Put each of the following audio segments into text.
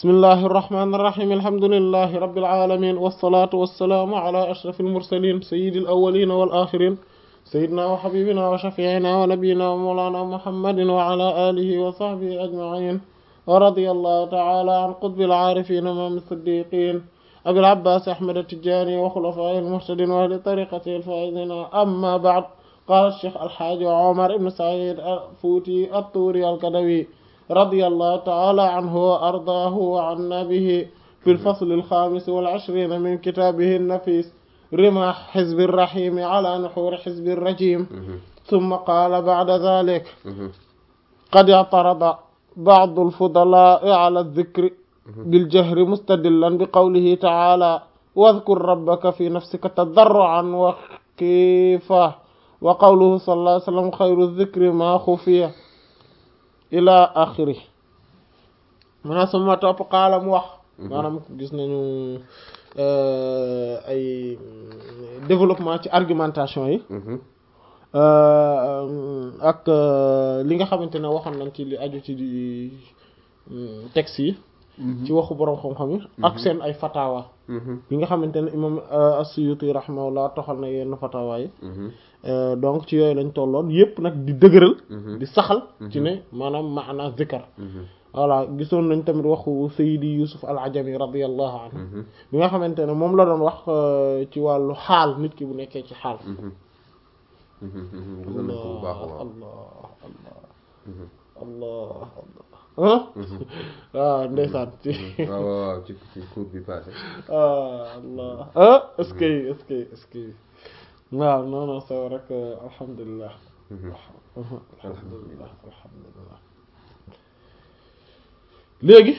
bismillahi irrahmani irrahim alhamdulilahi rabbil alamin wassalatu wassalaamu ala ashraf almursalin sayidi alawalin wal axirin sayidina wa xabibina wa shafiina wa nabiyina wa mawlana muhammadin wa ala alihi wa sahbihi ajmain wa radiya allahu taala an qutbil aarifin imam siddiqin abil abbas ahmad atijani wa xulafai almuhtadin wa ahli tariqati alfaizina amma baad qala cheikh alxaaji omar ibn said alfuuti attuuri alkadawi رضي الله تعالى عنه وأرضاه وعنا به في الفصل الخامس والعشرين من كتابه النفيس رماح حزب الرحيم على نحور حزب الرجيم ثم قال بعد ذلك قد اعترض بعض الفضلاء على الذكر بالجهر مستدلا بقوله تعالى واذكر ربك في نفسك تضرعا وخيفة وقوله صلى الله عليه وسلم خير الذكر ما خفيه ila axiri maanaam sama topp xaala mu wax maanaam gis nañu ay développement ci argumentation yi ak li nga xamante ne waxoon nañ ci li aju ci texte yi ci waxu boroom xam-xam yi ak seen ay fatawa yi nga xamante ne imam as-Suyuti rahimahullah toxal na yenn fatawa yi donc ci yooyu lañ tolloon yépp nag di dëgëral di saxal ci ne maanaam maana zikar voilà gisoon nañ tamit waxu Sayyidi Yusuf al-Ajami radiyallahu anhu bi nga xamante ne moom la doon wax ci wàllu xaal nit ki bu nekkee ci xaal allah allah allah allah waaw ndeysaan ci waaw waaw ci ci cours bi passé allah ah est-ce que est-ce que est-ce que waaw non non c'est vrai que alhamdulilah alhamdulilah alhamdulilah léegi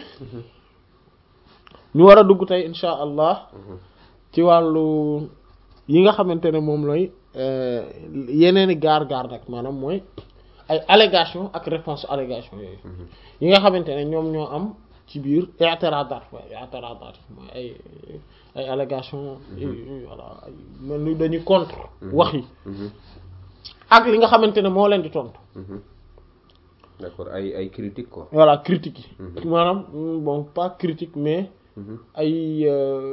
ñu war a dugg tey insha allah ci wàllu yi nga xamante ne moom looy yeneeni gaar-gaar nag maanaam mooy ay allégation ak réponse allégation yooyu yi nga xamante ne ñoom ñoo am ci biir i'tiradat waaye i'tiradat mooy ay ay allégation voilà ay mel ni dañuy contre wax yi ak li nga xamante ne moo leen di tontu d'accord ay ay critique quoi voilà critique yi maanaam bon pas critique mais ay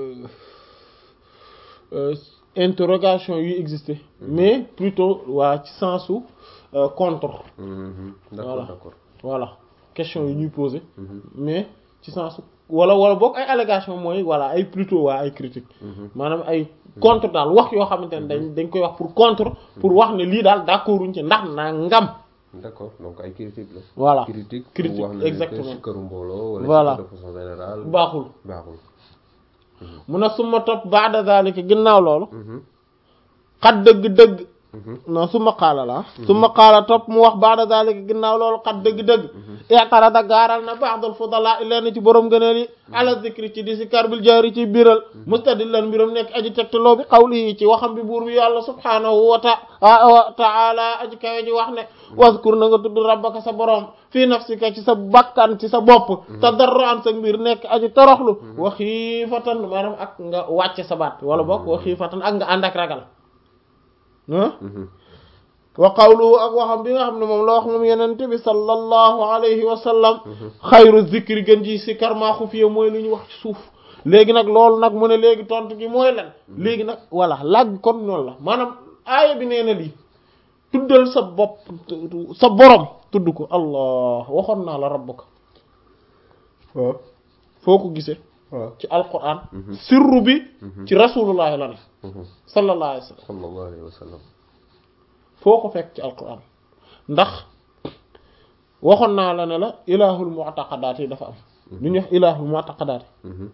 interrogation yu existé mais plutôt waa ci sensu contre d'accord d'accord voilà question yi ñuy poser mais ci sensu wala wala boog ay allégation mooy voilà ay plutôt waa ay critique maanaam ay contre daal wax yoo xamante ne dañ dañ koy wax pour contre pour wax ne lii daal d'accorduñ ci ndax naa ngam d'accord donc ay critique la voilà critique critique pour wax na exactement ci këru mbooloo wala Voilà. de façon générale baaxul baaxul mun a suma topp baada zalika ginnaaw loolu xat dëgg-dëgg non su ma xaala la su ma xaala topp mu wax baada zalika ginnaaw loolu xat dëgg-dëgg i'tarada gaaral na ba'dul fudala leen ci borom gëneel yi ala zikri ci di si kar bil jaari ci biral mustadillan mbiram nekk aji tegtaloo bi xawli ci waxam bi buur bi yàlla subhanahu wa ta wa ta'ala aji kawe ji wax ne wazkur na nga tudd rabbaka sa borom fii nafsika ci sa bakkan ci sa bopp tadarruan sa mbir nekk aji toroxlu wa xiifatan maanaam ak nga wàcce sa baat wala bokk wa xiifatan ak nga ànd ak ragal ah wa qawluhu ak waxam bi nga xam ne moom la wax moom yenente bi sallallahu alayhi wa sallam xayru zikri gën ji si kar maa xufiya mooy li ñu wax ci suuf léegi nag loolu nag mu ne léegi tontu gi mooy lan léegi nag voilà laaj bi kon noonu la maanaam aaya bi nee na lii tuddal sa bopp sa borom tudd ko allah waxoon naa la rabbuka waaw foo ko gisee waaw ci alquran sirru bi ci rasulullahi la ne sallallahu alayhi wa sallam sallallahu alayhi wa sallam foo ko fekk ci alquran ndax waxoon naa la ne la ilahul mu'taqadaat yi dafa am lu ñuy wax ilahul mu'taqadaat yi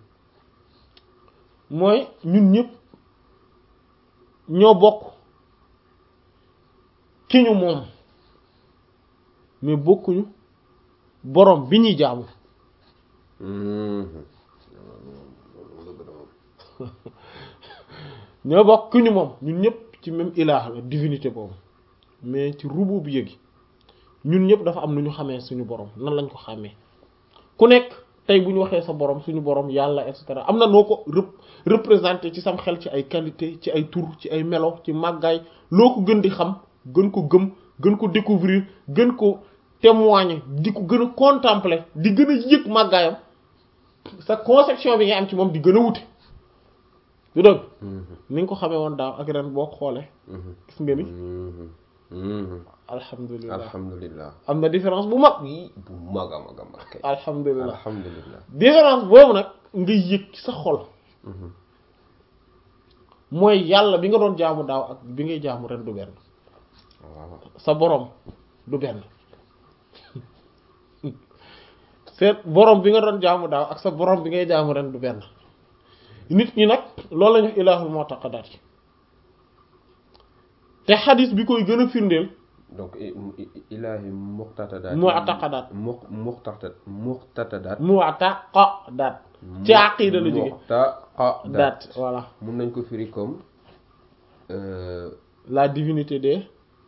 mooy ñun ñëpp ñoo bokk ki ñu moom mais bokkuñu borom bi ñuy jaamu ñoo bokk ki ñu moom ñun ñëpp ci même ilah la divinité boobu mais ci rubu bi yëgi ñun ñëpp dafa am nu ñu xamee suñu borom nan lañ ko xàmmee ku nekk tey bu ñu waxee sa borom suñu borom yàlla et cetera am na noo ko rep représenté ci sam xel ci ay qualité ci ay tur ci ay melo ci màggaay loo ko gën di xam gën ko gëm gën ko découvrir gën ko témoigner di ko gën a contempler di gën a yëg màggaayam sa conception bi nga am ci moom di gën a wute du dëgg ni nga ko xamee woon daaw ak ren boo ko xoolee gis nga ni alhamdulilah alhamdulilah am na différence bu mag oui bu mag a mag a mag kay alhamdulilah alhamdulilah différence boobu nag nga yëg ci sa xol mooy yàlla bi nga doon jaamu daaw ak bi ngay jaamu ren du benn waaw sa borom du benn seet borom bi nga doon jaamu daaw ak sa borom bi ngay jaamu ren du benn nit ñi nag loolu la ñu wax ilaahul mu'taqadaat yi te xadis bi koy gën a firndeel donc i- i- ilaahi muqtatadat Mu'taqadat. mu muqtata muqtatadat mu'taqadaat ci aqida la jóge muqtaqadat daat voilà mun nañ ko firi comme euh, la divinité des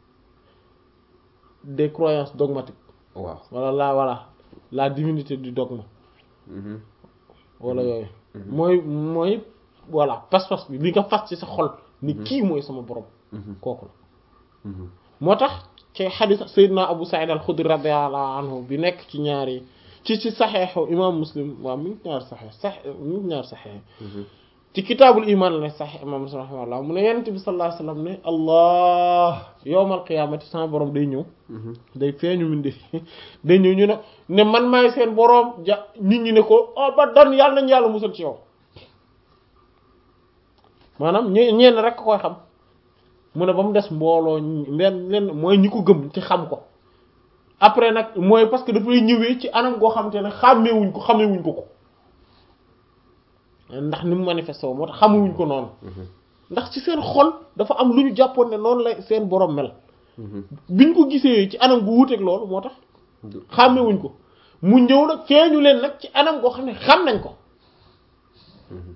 des croyances dogmatiques waaw wala la voilà la divinité du dogme mhm, wala yooyu mooy mooy voilà pas-pas bi li nga fas ci sa xol ni kii mooy sama borom mhm, kooku la mhm, moo tax ci xadis Seydina Abu Saïd al-Khudri radiyallahu anhu bi nekk ci ñaari ci ci saxeexu imam Muslim waaw mi ngi ñaari saxeex sax mi ngi ñaari saxeex mhm. ci kitaabul iman la ne sax imam Muslim rahimahullah mu ne yonent bi sallallahu alayhi wasallam ne allah yawmal qiyaamati sama borom day ñëw Mhm. day feeñu mindi day ñëw ñu ne ne man maay seen boroom ja nit ñi ne ko oh ba dan yàlla nañ yàlla musal ci yow maanaam ñe ñeen rek koy xam mu ne ba mu des mbooloo leen leen mooy ñi ko gëm ci xam ko après nag mooy parce que dafay ñëwee ci anam goo xam te ne xàmmeewuñ ko xamewuñ ko ko ndax ni mu manifesté woo moo tax xamewuñ ko noonu ndax ci seen xol dafa am lu ñu jàppoon ne noonu la seen boroom mel Mhm. biñ ko gisee ci anam gu wuuteeg loolu moo tax Du- xàmmewuñ ko mu ñëw nag feeñu leen nag ci anam goo xam ne xam nañ ko Mhm.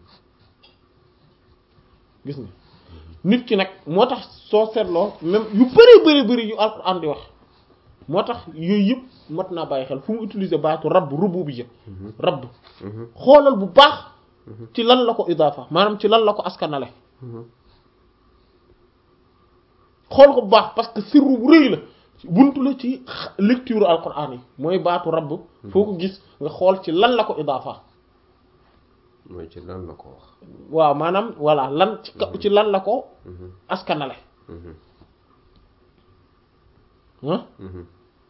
gis nga nit ki nag moo tax soo seetloo même yu bari bari bari yu alxuraan di wax moo tax yooyu yëpp mat naa bàyyi xel fu mu utiliser baatu rabb rububiyya rabb Mhm. xoolal bu baax ci lan la ko idaafa maanaam ci lan la ko askanale Mhm. xool ko bu baax parce que sirru bu rëy la buntu la ci xa- lecture alquran yi mooy baatu rabb foo ko gis nga xool ci lan la ko idaafa mooy ci lan la ko wax waaw maanaam voilà lan ci ka- ci lan la ko Mhm. askanale Mhm. ah Mhm.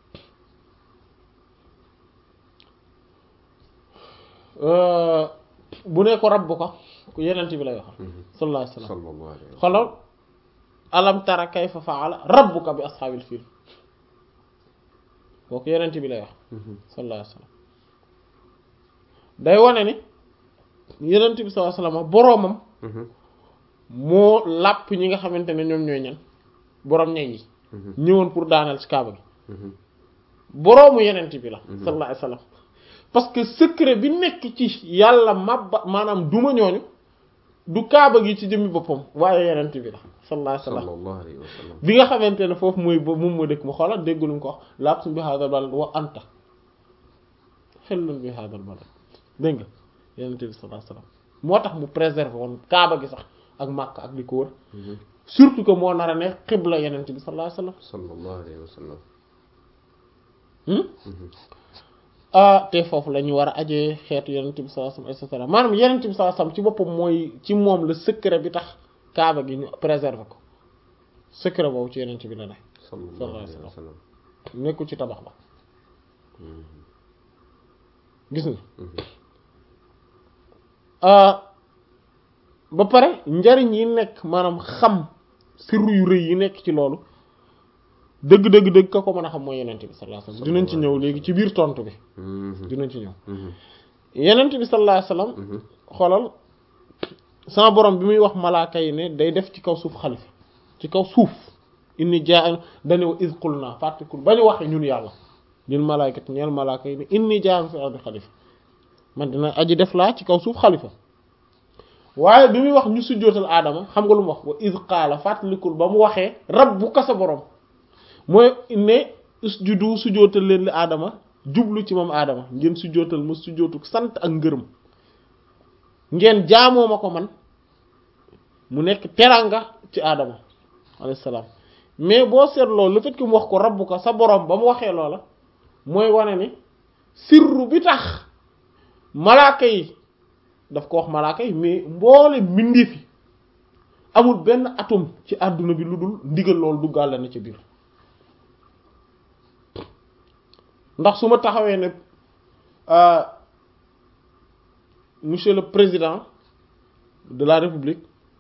bu ne ko rabb ko ku yenent bi lay waxal Mhm. sallallahu alayhi wasallam sallallahu alayhi wa sallam xoolal alam tara kayfa fa'ala rabbuka bi ashaabil fiil kooku yenent bi lay wax Mhm. sallallahu alayhi wasallam day wane ni yenent bi sallallahu alayhi wasallam boroomam Mhm. moo làpp ñi nga xamante ne ñoom ñooy ñan boroom ñay yi Mhm. ñëwoon pour daaneel ci kaaba gi Mhm. boroomu yenent bi la Mhm. sallallahu alayhi wasallam parce que secret bi nekk ci yàlla mabba maanaam duma ñooñu du kaaba gi ci jëmmi boppam waaye yenent bi la sallallahu alayhi wasallam sallallahu alayhi wa sallam bi nga xamante ne foofu mooy ba moom moo dëkk mu xoolal déggul mu ko wax laabsun bi hadal balad wa anta xellun bi hadal balad dégg nga yenent bi sallallahu alayhi wasallam moo tax mu préserver woon kaaba gi sax ak Makka ak li ko wër Mhm. surtout que moo nar a ne xibla yenent bi sallallahu alayhi wasallam sallallahu alayhi wa sallam hmm Mhm. ah te foofu la ñu war a ajee xeetu yenent bi sallallahu alayhi wasallam et cetera maanaam yenent bi sallallahu alayhi wasallam ci boppam mooy ci moom la secret bi tax kaaba gi ñu préserver ko secret boobu ci yenent bi la ne sallallahu alayhi wa sallam nekkul ci tabax ba Mhm. gis nga Mhm. ah ba pare njariñ yi nekk maanaam xam sirru yu rëy yi nekk ci loolu dëgg dëgg dëgg ka ko mën a xam mooy yenent bi sallallahu alayhi wasallam dinañ ci ñëw léegi ci biir tontu bi Mhm. dinañ ci ñëw Mhm. yenent bi sallallahu alayhi wasallam Mhm. xoolal sama borom bi muy wax malaaka yi ne day def ci kaw suuf xalifa ci kaw suuf inni jaa dane wa iz qulna fàttikul ba ñu waxee ñun yàlla ñun malaaykat ñeel malaaka yi ne inni jaa fi ardi xalifa man dina aji def laa ci kaw suuf xalifa waaye bi muy wax ñu sujjootal aadama xam nga lu mu wax wa iz qaala fàttalikul ba mu waxee rabbuka sa borom mooy ne usjudu sujjootal leen li aadama jublu ci moom aadama ngeen sujjootal ma sujjootu sant ak ngërëm ngeen jaamoo ma ko man mu nekk teranga ci aadama alayhi salaam mais boo seetloo le fait que mu wax ko rabbuka sa borom ba mu waxee loola mooy wane ni sirru bi tax malaaka yi daf ko wax malaaka yi mais mboole mbindeef yi amul benn atome ci àdduna bi lu dul ndigal loolu duggaale na ci biir ndax su ma taxawee ne monsieur le président de la république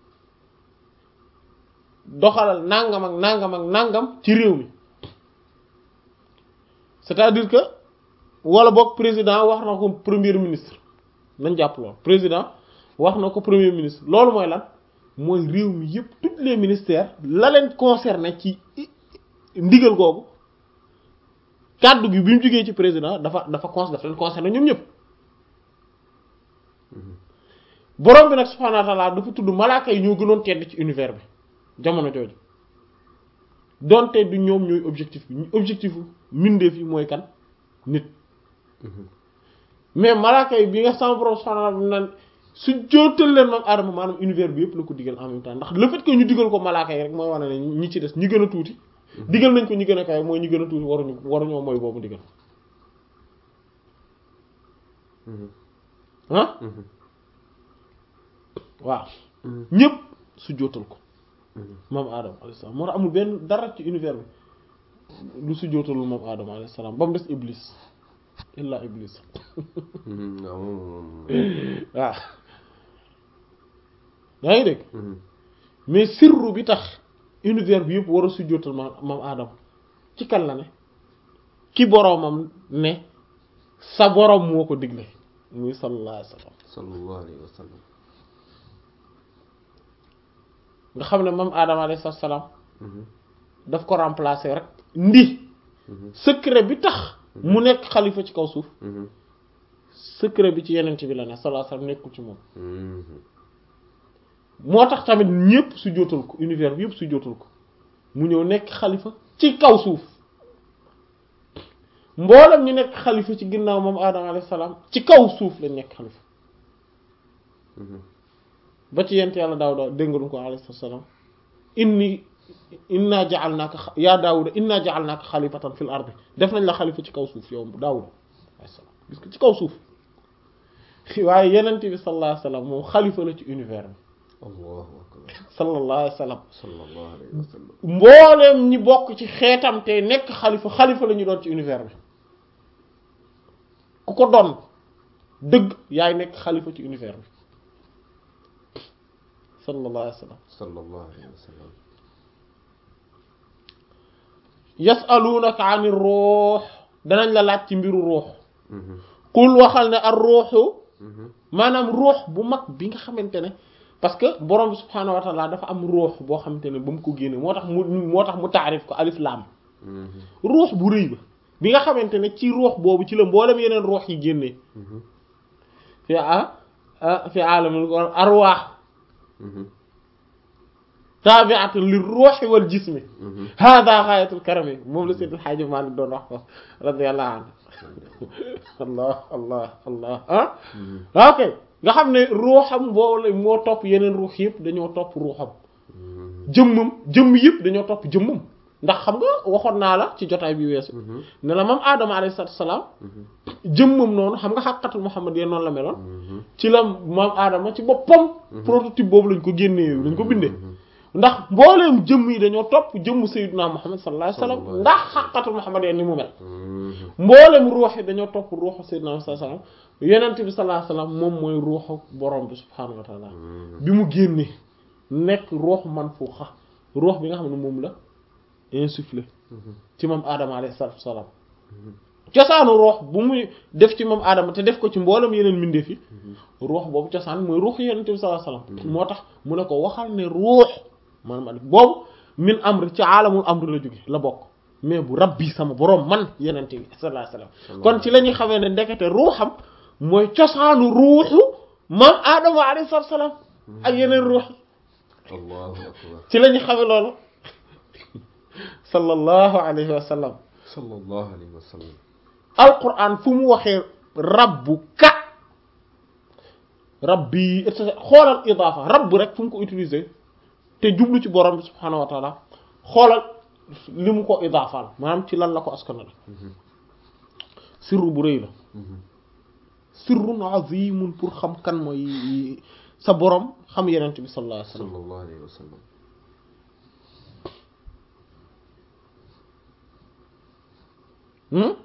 doxalal nangam ak nangam ak nangam ci réew mi c'est-à-dire que wala boog président wax na ko premier ministre nañ jàpp loolu président wax na ko premier ministre loolu mooy lan mooy réew mi yépp tous les ministères la leen concerné ci ndigal googu kàddu gi bi mu jógee ci président dafa dafa con dafa leen concerné ñoom ñëpp borom bi nag subhaanahu wa ta'ala dafa tudd malaaka yi ñoo gënoon tedd ci univers bi jamono jooju donte du ñoom ñooy objectif bi objectif mbindeef yi mooy kan nit mais malaaka yi bi nga sama borom subhaanahu wa ta'ala naan su jootal leen moom aadama maanaam univers bi yëpp la ko digal en même temps ndax le fait que ñu digal ko malaaka yi rek mooy wane ne ñi ci des ñi gën a tuuti digal nañ ko ñi gën a kawe mooy ñi gën a tuuti waruñu waruñoo mooy boobu digal ah waaw ñëpp su jootal ko moom aadama alayhi salaam moo tax amul benn dara ci univers bi lu su jootalul moom aadama alayhi salaam ba mu des iblis illa iblis waaw yaa ngi dégg mais sirru bi tax univers bi yëpp war a su jootal ma moom aadama ci kan la ne ki boroomam ne sa boroom moo ko digle muy sallallahu alayhi wa sallam sallallahu alayhi wa sallam nga xam ne moom aadama alayhi salaam daf ko remplacer rek ndi secret bi tax mu nekk xalifa ci kaw suuf secret bi ci yeneen bi la ne sallallahu alayhi wa sallam nekkul ci moom moo tax tamit ñépp su jootal ko univers bi yépp su jootal ko mu ñëw nekk xalifa ci kaw suuf mboolem ñu nekk xalifa ci ginnaaw moom aadama alayhi salaam ci kaw suuf lañ nekk xalifa ba ci yent yàlla daaw daaw déggalu ko alayhi salaam inni inna ja'alnaaka yaa daawuda inna ja'alnaaka xalifatan fil ardi def nañ la xalifa ci kaw suuf yow daawuda alayhi salaam gis ko ci kaw suuf waaye yenent bi sallallahu alayhi wa sallam moom xalifa la ci univers bi allahu akbar sallallahu alayhi wa sallam sallallahu alayhi wa sallam mbooleem ñi bokk ci xeetam te nekk xalifa xalifa la ñu doon ci univers bi ku ko doon dëgg yaay nekk xalifa ci univers bi sallallahu alayhi wa sallam sallallahu alayhi wa sallam yasalunaka ani ruux danañ la laaj ci mbiru ruux qul waxal ne ar ruuxu maanaam ruux bu mag bi nga xamante ne parce que borom bi subhaanahu wa taala dafa am ruux boo xamante ne ba mu ko génne moo tax mu moo tax mu taarif ko alif laam ruux bu rëy ba bi nga xamante ne ci ruux boobu ci la mboolem yeneen ruux yi génnee fi a fi alamul arwaax taabi'atun lir ruuhi wal jismi hada ghayatul karami moom la Seydil Hadji Malick doon wax ko radiyallahu anhu allah allah allah ah ok nga xam ne ruuxam boobu la moo topp yeneen ruux yëpp dañoo topp ruuxam jëmmam jëmm yëpp dañoo topp jëmmam ndax xam nga waxoon naa la ci jotaay bi weesu ne la moom aadama alayhi salaatu salaam jëmmam noonu xam nga xàqatul Muhammad yee noonu la meloon ci la moom aadama ci boppam prototype boobu lañ ko génnee lañ ko bindee ndax mbooleem jëmm yi dañoo topp jëmm Sayyidina Muhammad sallallahu alayhi wasallam ndax xàqatul Muhammad yee ni mu mel mbooleem ruux yi dañoo topp ruuxu Sayyidina Muhammad sallallahu alayhi wasallam yonent bi sallallahu alayhi wasallam moom mooy ruuxu borom bi subhaanahu wa taala bi mu génnee nekk ruux manfuuxa ruux bi nga xam ne moom la insufflé ci moom aadama alayhi salaatu wasalaam cosaanu ruux bu muy def ci moom aadama te def ko ci mboolem yeneen mbindeef yi ruux boobu cosaan mooy ruux yonent bi sallallahu alayhi wasallam moo tax mu ne ko waxal ne ruux maanaam alif boobu min amri ci aalamul amri la jóge la bokk mais bu rabbi sama borom man yonent bi sallallahu alayhi wasallam kon ci la ñuy xamee ne ndekete ruuxam mooy cosaanu ruuxu maam aadama alayhi salaatu wasalaam ak yeneen ruux allahu akbar ci la ñuy xamee loolu sallallahu alayhi wa sallam sallallahu alayhi wa sallam alquran fu mu waxee rabbuka rabbi et cetera xoolal idaafa rabbu rek fu mu ko utiliser te jublu ci borom bi subhaanahu wa taala xoolal li mu ko idaafaal maanaam ci lan la ko askanale sirru bu rëy la sirrun azimun pour xam kan mooy sa borom xam yenent bi sallallahu alayhi wasallam sallallahu alayhi wa sallam hmm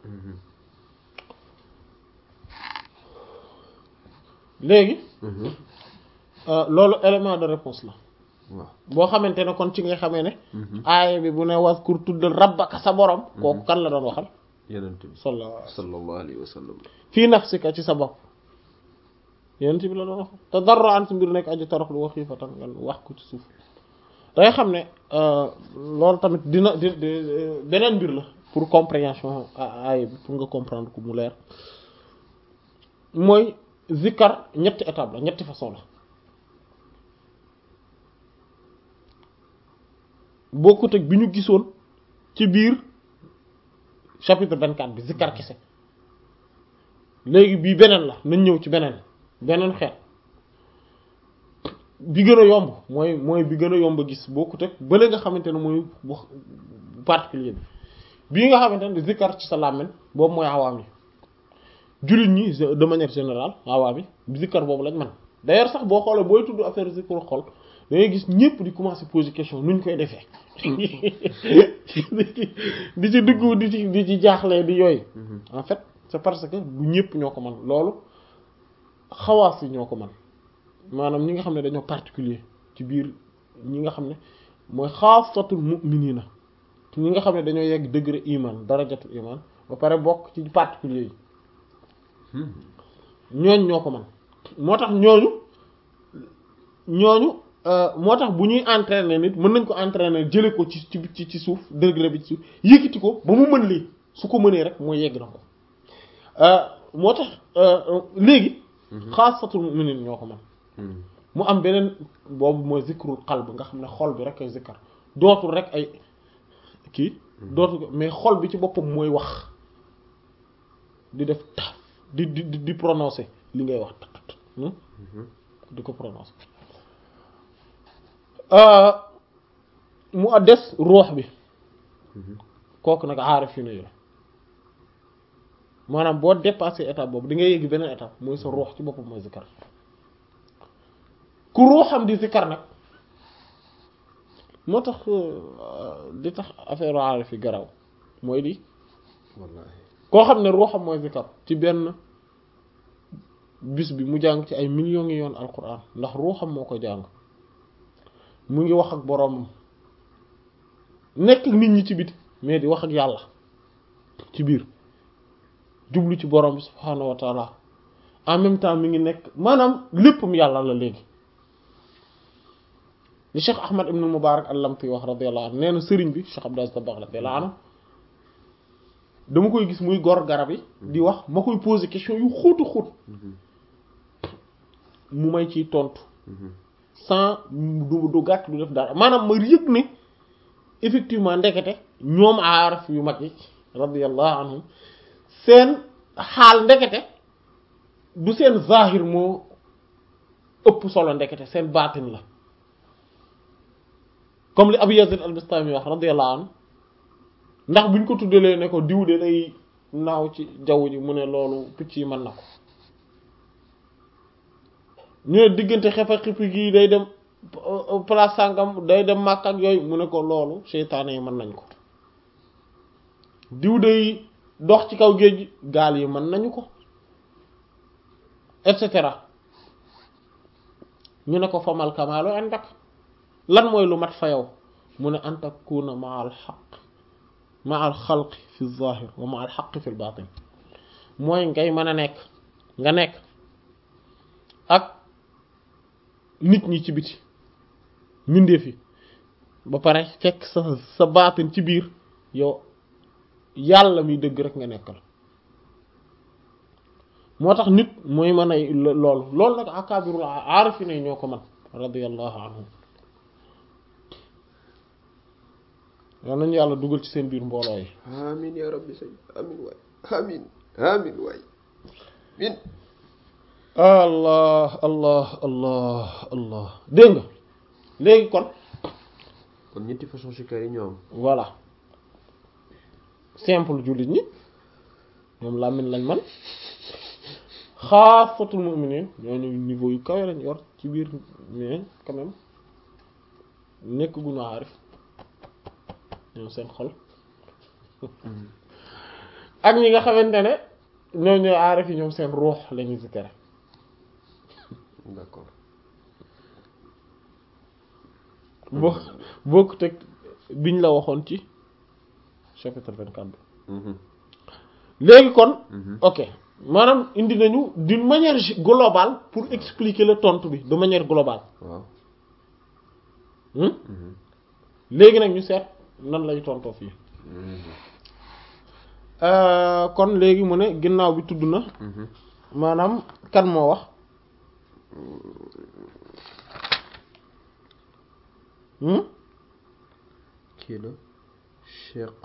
léegi euh, loolu élément de réponse la waaw boo xamante ne kon ci nga xamee ne aaya bi bu ne waskur tuddal rabbaka sa borom kooku kan la doon waxal yenent bi sallallahu alayhi wasallam sallallahu alayhi wa sallam fii nafsika ci sa bopp yenent bi la doon wax te darro an si mbir nekk aji torox lu wax yi fa tan nga wax ko ci suuf dangay xam ne euh, loolu tamit dina di di- beneen mbir la pour compréhension a- aaya bi pour nga comprendre ko mu leer mooy zikkar ñetti étape la ñetti façon la bokkut ak bi ñu gisoon ci biir chapitre 24 bi zikkar kese léegi bii beneen la nañ ñëw ci beneen beneen xeet bi gën a yomb mooy mooy bi gën a yomb a gis bokkut ak bële nga xamante ne mooy wax particulier bi bii nga xamante ne zikkar ci sa làmmiñ boobu mooy awaam yi jullit ñi de manière générale awaam yi zikkar boobu lañ man d'ailleurs sax boo xoolee booy tudd affaire zikru xol da ngay gis ñëpp di commencer poser question nuñ koy defee di ci dugg di ci di ci jaaxlee di yooyu en fait c'est parce que du ñëpp ñoo ko man loolu xawaas yi ñoo ko man maanaam ñi nga xam ne dañoo particulier ci biir ñi nga xam ne mooy xaasatul mu'minina ñi nga xam ne dañoo yegg degré iman darajatul iman ba pare bokk ci particulier yi ñooñ ñoo ko man moo tax ñooñu ñooñu euh, moo tax bu ñuy entraîner nit mën nañ ko entraîner jële ko ci ci ci ci suuf degré bi ci suuf yëkkati ko ba mu mën lii su ko mënee rek mooy yegg na ko euh, moo tax euh, léegi xaasatul mu'minin ñoo ko man mu am beneen boobu mooy zikrul qalb nga xam ne xol bi rek ay zikkar dootul rek ay kii dootul ko mais xol bi ci boppam mooy wax di def taf di di di di prononcer li ngay wax taf taf hmm? di ko prononcer euh, mu a des ruux bi kooku nag aarif yu ne la maanaam boo dépassé étape boobu di nga yegg beneen étape mooy sa ruux ci boppam mooy zikkar ku ruuxam di zikkar nag moo tax li tax affaire aarif yi garaw mooy di wallahi koo xam ne ruuxam mooy zikkar ci benn bis bi mu jàng ci ay millions ngi yoon alquran ndax ruuxam moo ko jàng mu ngi wax ak boroomam nekk ak nit ñi ci biti mais di wax ak yàlla ci biir jublu ci borom bi subhaanahu wa taala en même temps mi ngi nekk maanaam léppam yàlla la léegi li Cheikh Ahmad ibn Mubarak al-Lamti wax radiyallahu anhu nee na sëriñ bi Cheikh Abdou Aziz Dabakh radiyallahu anhu dama koy gis muy gor garab yi di wax ma koy poser question yu xóotu xóot mu may ciy tontu sans du du gàtt du def dara maanaam ma yëg ne effectivement ndekete ñoom aaraf yu mag yi radiyallahu anhum seen xaal ndekete du seen zahir moo ëpp solo ndekete seen baatin la comme li Abu Yazid al-Bistami wax radiyallahu anhu ndax buñ ko tuddalee ne ko diw de day naaw ci jaww ji mu ne loolu picc yi mën na ko ñu ne diggante xefa xippi gi day dem place sàngam day dem màkk ak yooyu mu ne ko loolu seytaane yi mën nañ ko diw day dox ci kaw géej gi gaal yi mën nañu ko et cetera ñu ne ko famal kamaalu indak lan mooy lu mat fa yow mu ne an takuna ma al xaq ma al xalqi fi zahir wa ma al xaq fi batin mooy ngay mën a nekk nga nekk ak nit ñi ci biti mbindeef yi ba pare fekk sa sa baatin ci biir yow yàlla muy dëgg rek nga nekkal moo tax nit mooy mën a loolu loolu nag akabirul aarifina ñoo ko man radiyallahu anhum yal nañu yàlla dugal ci seen biir mbooloo yi amin ya rabbi say amin waay amin amin waay min allah allah allah allah dégg nga léegi kon kon ñetti façon sikar yi ñoo am voilà simple jullit ñi ñoom làmmiñ lañ man xaasatul mu'minin ñooñu niveau yu kawe lañ yor ci biir mais quand même nekk gu ñu aarif ñoom seen xol ak ñi nga xamante ne ñoom ñooy aarif yi ñoom seen ruux la ñuy zikkare d'accord bo bokk teg biñ la waxoon ci chapitre 24 bi Mhm. léegi kon Mhm. ok maanaam indi nañu d'une manière g- globale pour expliquer le tontu bi de manière globale waaw hmm? Mhm. léegi nag ñu seet nan lay tontoo fii Mhm. Euh, kon léegi mu ne ginnaaw bi tudd na Mhm. maanaam kan moo wax hmm? kii la Cheikh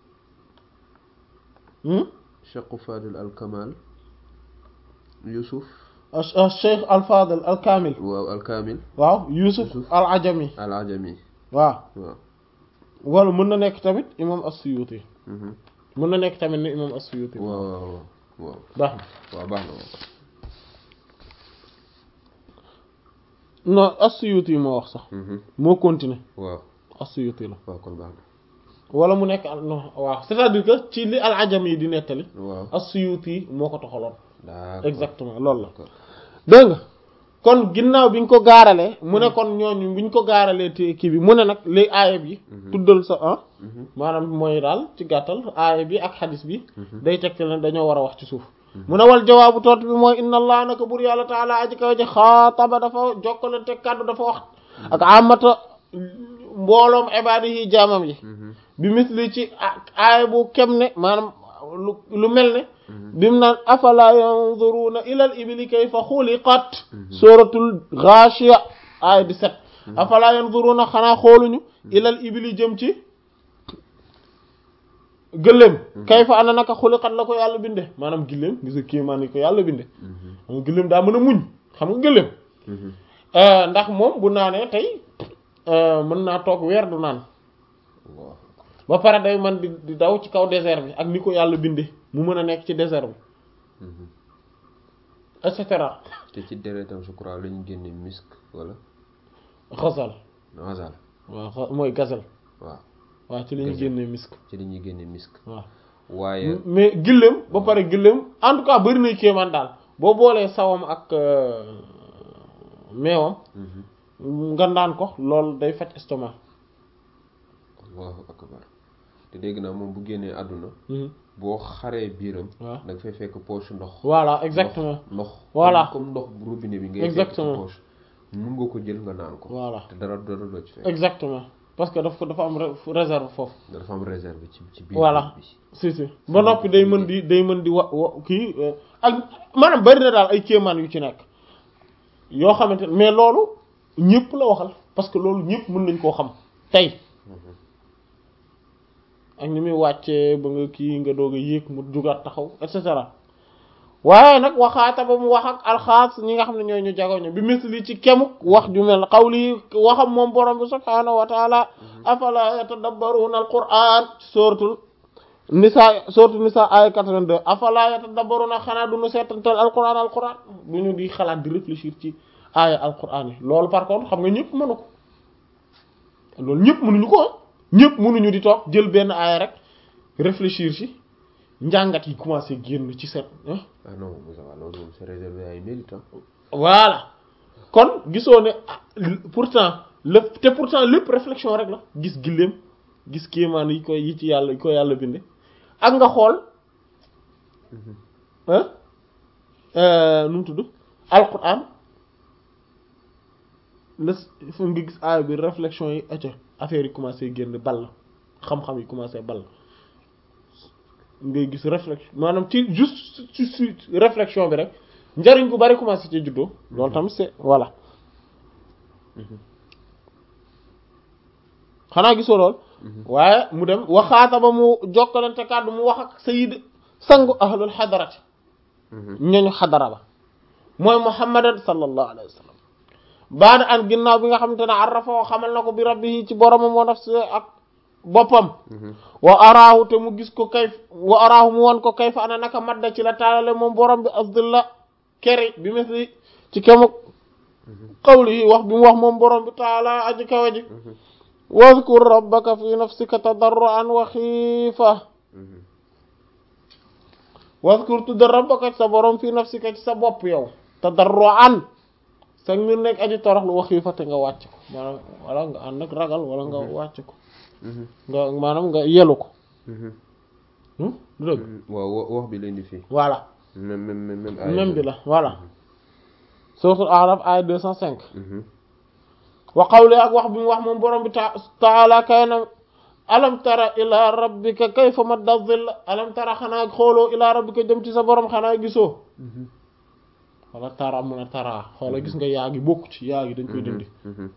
Hmm? Cheikh Fadil Al Kamal Youssouf Al- al Cheikh Al Fadel Al Kamil waaw Al Kamil waaw Yusuf Yusuf. Al Ajami Al Ajami waaw waaw wala mën na nekk tamit imam As-Suyuti Mhm. mën na nekk tamit ni imam As-Suyuti waaw waaw waaw waaw baax na waaw baax na waaw non As-Suyuti moo wax sax Mhm. moo continuer waaw As-Suyuti la waaw kon baax na wala mu nekk al non waaw c'est-à-dire que ci li Al Ajami yi di nettali waaw As-Suyuti moo ko toxaloon d'accord exactement loolu la d'accord dégg nga kon ginnaaw bi ñu ko gaaralee mu ne kon ñooñu bi ñu ko gaaralee te kii bi mu ne nag léegi aaya bi tuddal sa ah Mhm. maanaam mooy daal ci gàttal aaya bi ak xadis bi Mhm. day tegte ne dañoo war a wax ci suuf mu ne wal jawaabu tontu bi mooy inna allah naka bur yàlla taala aji kaw ji xaataba dafa jokkalante kàddu dafa wax ak amata mbooloom ibaadi yi jaamam yi Mhm. bi misli ci a- aaya bu kem ne maanaam lu lu mel ne Mhm. bi mu naan afala yanzuruna ila al ibili kayfa xuliqat suratul ghashiya aaya 17 afala yanzuruna xanaa xooluñu ila al ibili jëm ci gëléem kayfa ana naka xuliqat la ko yàlla binde maanaam gëléem gis nga kéemaan yi ko yàlla binde Mhm. xam nga gëléem daa mën a muñ xam nga gëléem Mhm. Euh, ndax moom bu naanee tey euh, mën naa toog weer du naan waaw ba pare day man di di daw ci kaw désert bi ak ni ko yàlla binde mu mën a nekk ci désert bi Mhm. et cetera te ci deretam je crois lañu génne misk wala xasal nasal waaw xa- mooy gazelle waaw waaw ci la ñu Gazelle. génnee misk ci la ñuy génne misk waaw waaye mais gëléem ba pare gëléem en tout cas bari nay kéemaan daal boo boolee sawam ak euh, meewam Mhm. nga naan ko loolu day faj estomac allahu akbar te dégg naa moom bu génnee àdduna Mhm. boo xaree biiram waaw da nga fay fekk poche ndox voilà exactement ndox Voilà. comme comme ndox bu robinet bi ngay Exactement. fekk ci poche mun nga ko jël nga naan ko voilà te dara dara doo ci fekk exactement parce que daf ko dafa am ré- réserve foofu dafa am réserve ci ci biir Voilà. bi si si ba noppi day mën di day mën di wa wa kii euh, ak maanaam bari na daal ay kéemaan yu ci nekk yoo xamante ne mais loolu ñëpp la waxal parce que loolu ñëpp mën nañ koo xam tey Mhm. ak ni muy wàccee ba nga kii nga doog a yéeg mu jugaat taxaw et cetera waaye nag waxaata ba mu wax ak alxaas ñi nga xam ne ñooy ñu jagoño bi misli ci kemuk wax ju mel xawli waxam moom borom bi subhaanahu wa taala afala yatadabbaruna alquran suratul nisa suratul nisa aya 82 afala yatadabbaruna xanaa duñu seetantal alquran alquran du ñu di xalaat di réfléchir ci aaya alquran yi loolu par contre xam nga ñëpp mënu ko loolu ñëpp mënuñu ko ah ñëpp mënuñu di toog jël benn aaya rek réfléchir ci njàngat yi commencé génn ci seen ah ah non Moussa Wa loolu moom c'est réservé à ay méritants voilà kon gisoo ne ah, pourtant lépp te pourtant lépp réflexion rek la gis gilleem gis kéemaan yi koy yi ci yàlla yi ko yàlla binde ak nga xool ah nu mu tudd alquran la fa nga gis aaya bi réflexion yi acca affaire yi commencé génn ball xam-xam yi commencé ball ngay gis réflexion maanaam ci juste ci ci réflexion bi rek njariñ gu bari commencé ci juddoo loolu tamit c'est voilà xanaa gisoo lool waaye mu dem waxaata ba mu jokkalante kàddu mu wax ak sayid sangu ahlul xadarati ñooñu xadara ba mooy muhammadan sallallahu alayhi wa sallam baada an ginnaaw bi nga xamante ne arrafoo xamal na ko bi rabbihi ci boromam wa nafsi ak boppam wa araahu te mu gis ko kayf wa araahu mu won ko kayfa ana naka madda ci la taalale moom borom bi afdillah keri bi misli ci kemuk qawli yi wax bi mu wax moom borom bi taala aji kawe ji wadkur rabbaka fi nafsika tadarruan wa xiifa wadkur tudda rabbaka sa borom fi nafsika ci sa bopp yow tadarruan sa mbir nekk aji toroxlu wa xiifa te nga wàcc ko maanaam wala nga ànd ak ragal wala nga wàcc ko nga maanaam nga yelu ko du dëgg waaw wax bi leen di fii voilà même même même même bi la voilà suratul A'raf ay deux cent cinq wa qawli ak wax bi mu wax moom borom bi ta taala kay na alam tara ila rabbika kayfa madda dhill alam tara xanaa xooloo ila rabbika jëm ci sa borom xanaa gisoo wala tara mun a tara xoola gis nga yaa gi bokku ci yaa gi dañ koy dindi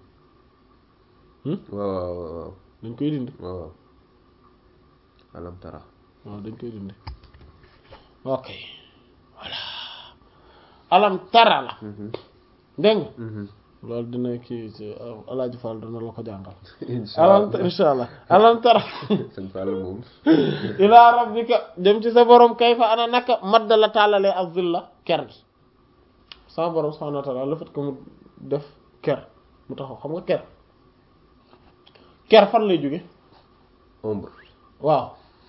waaw waaw waaw dañ koy dindi waaw alam tara waaw dañ koy dindi ok voilà alam tara la dégg nga loolu dina kii ci alaaji Fall dana la ko jàngal alam insha allah alam tara sëñ Fall moom ilaa rabbika jëm ci sa borom kayfa ana naka madda la tàllalee ak zilla ker gi sama borom subhanahu wa ta'ala le fait que mu def ker mu taxaw xam nga ker ker fan lay jóge ombre waaw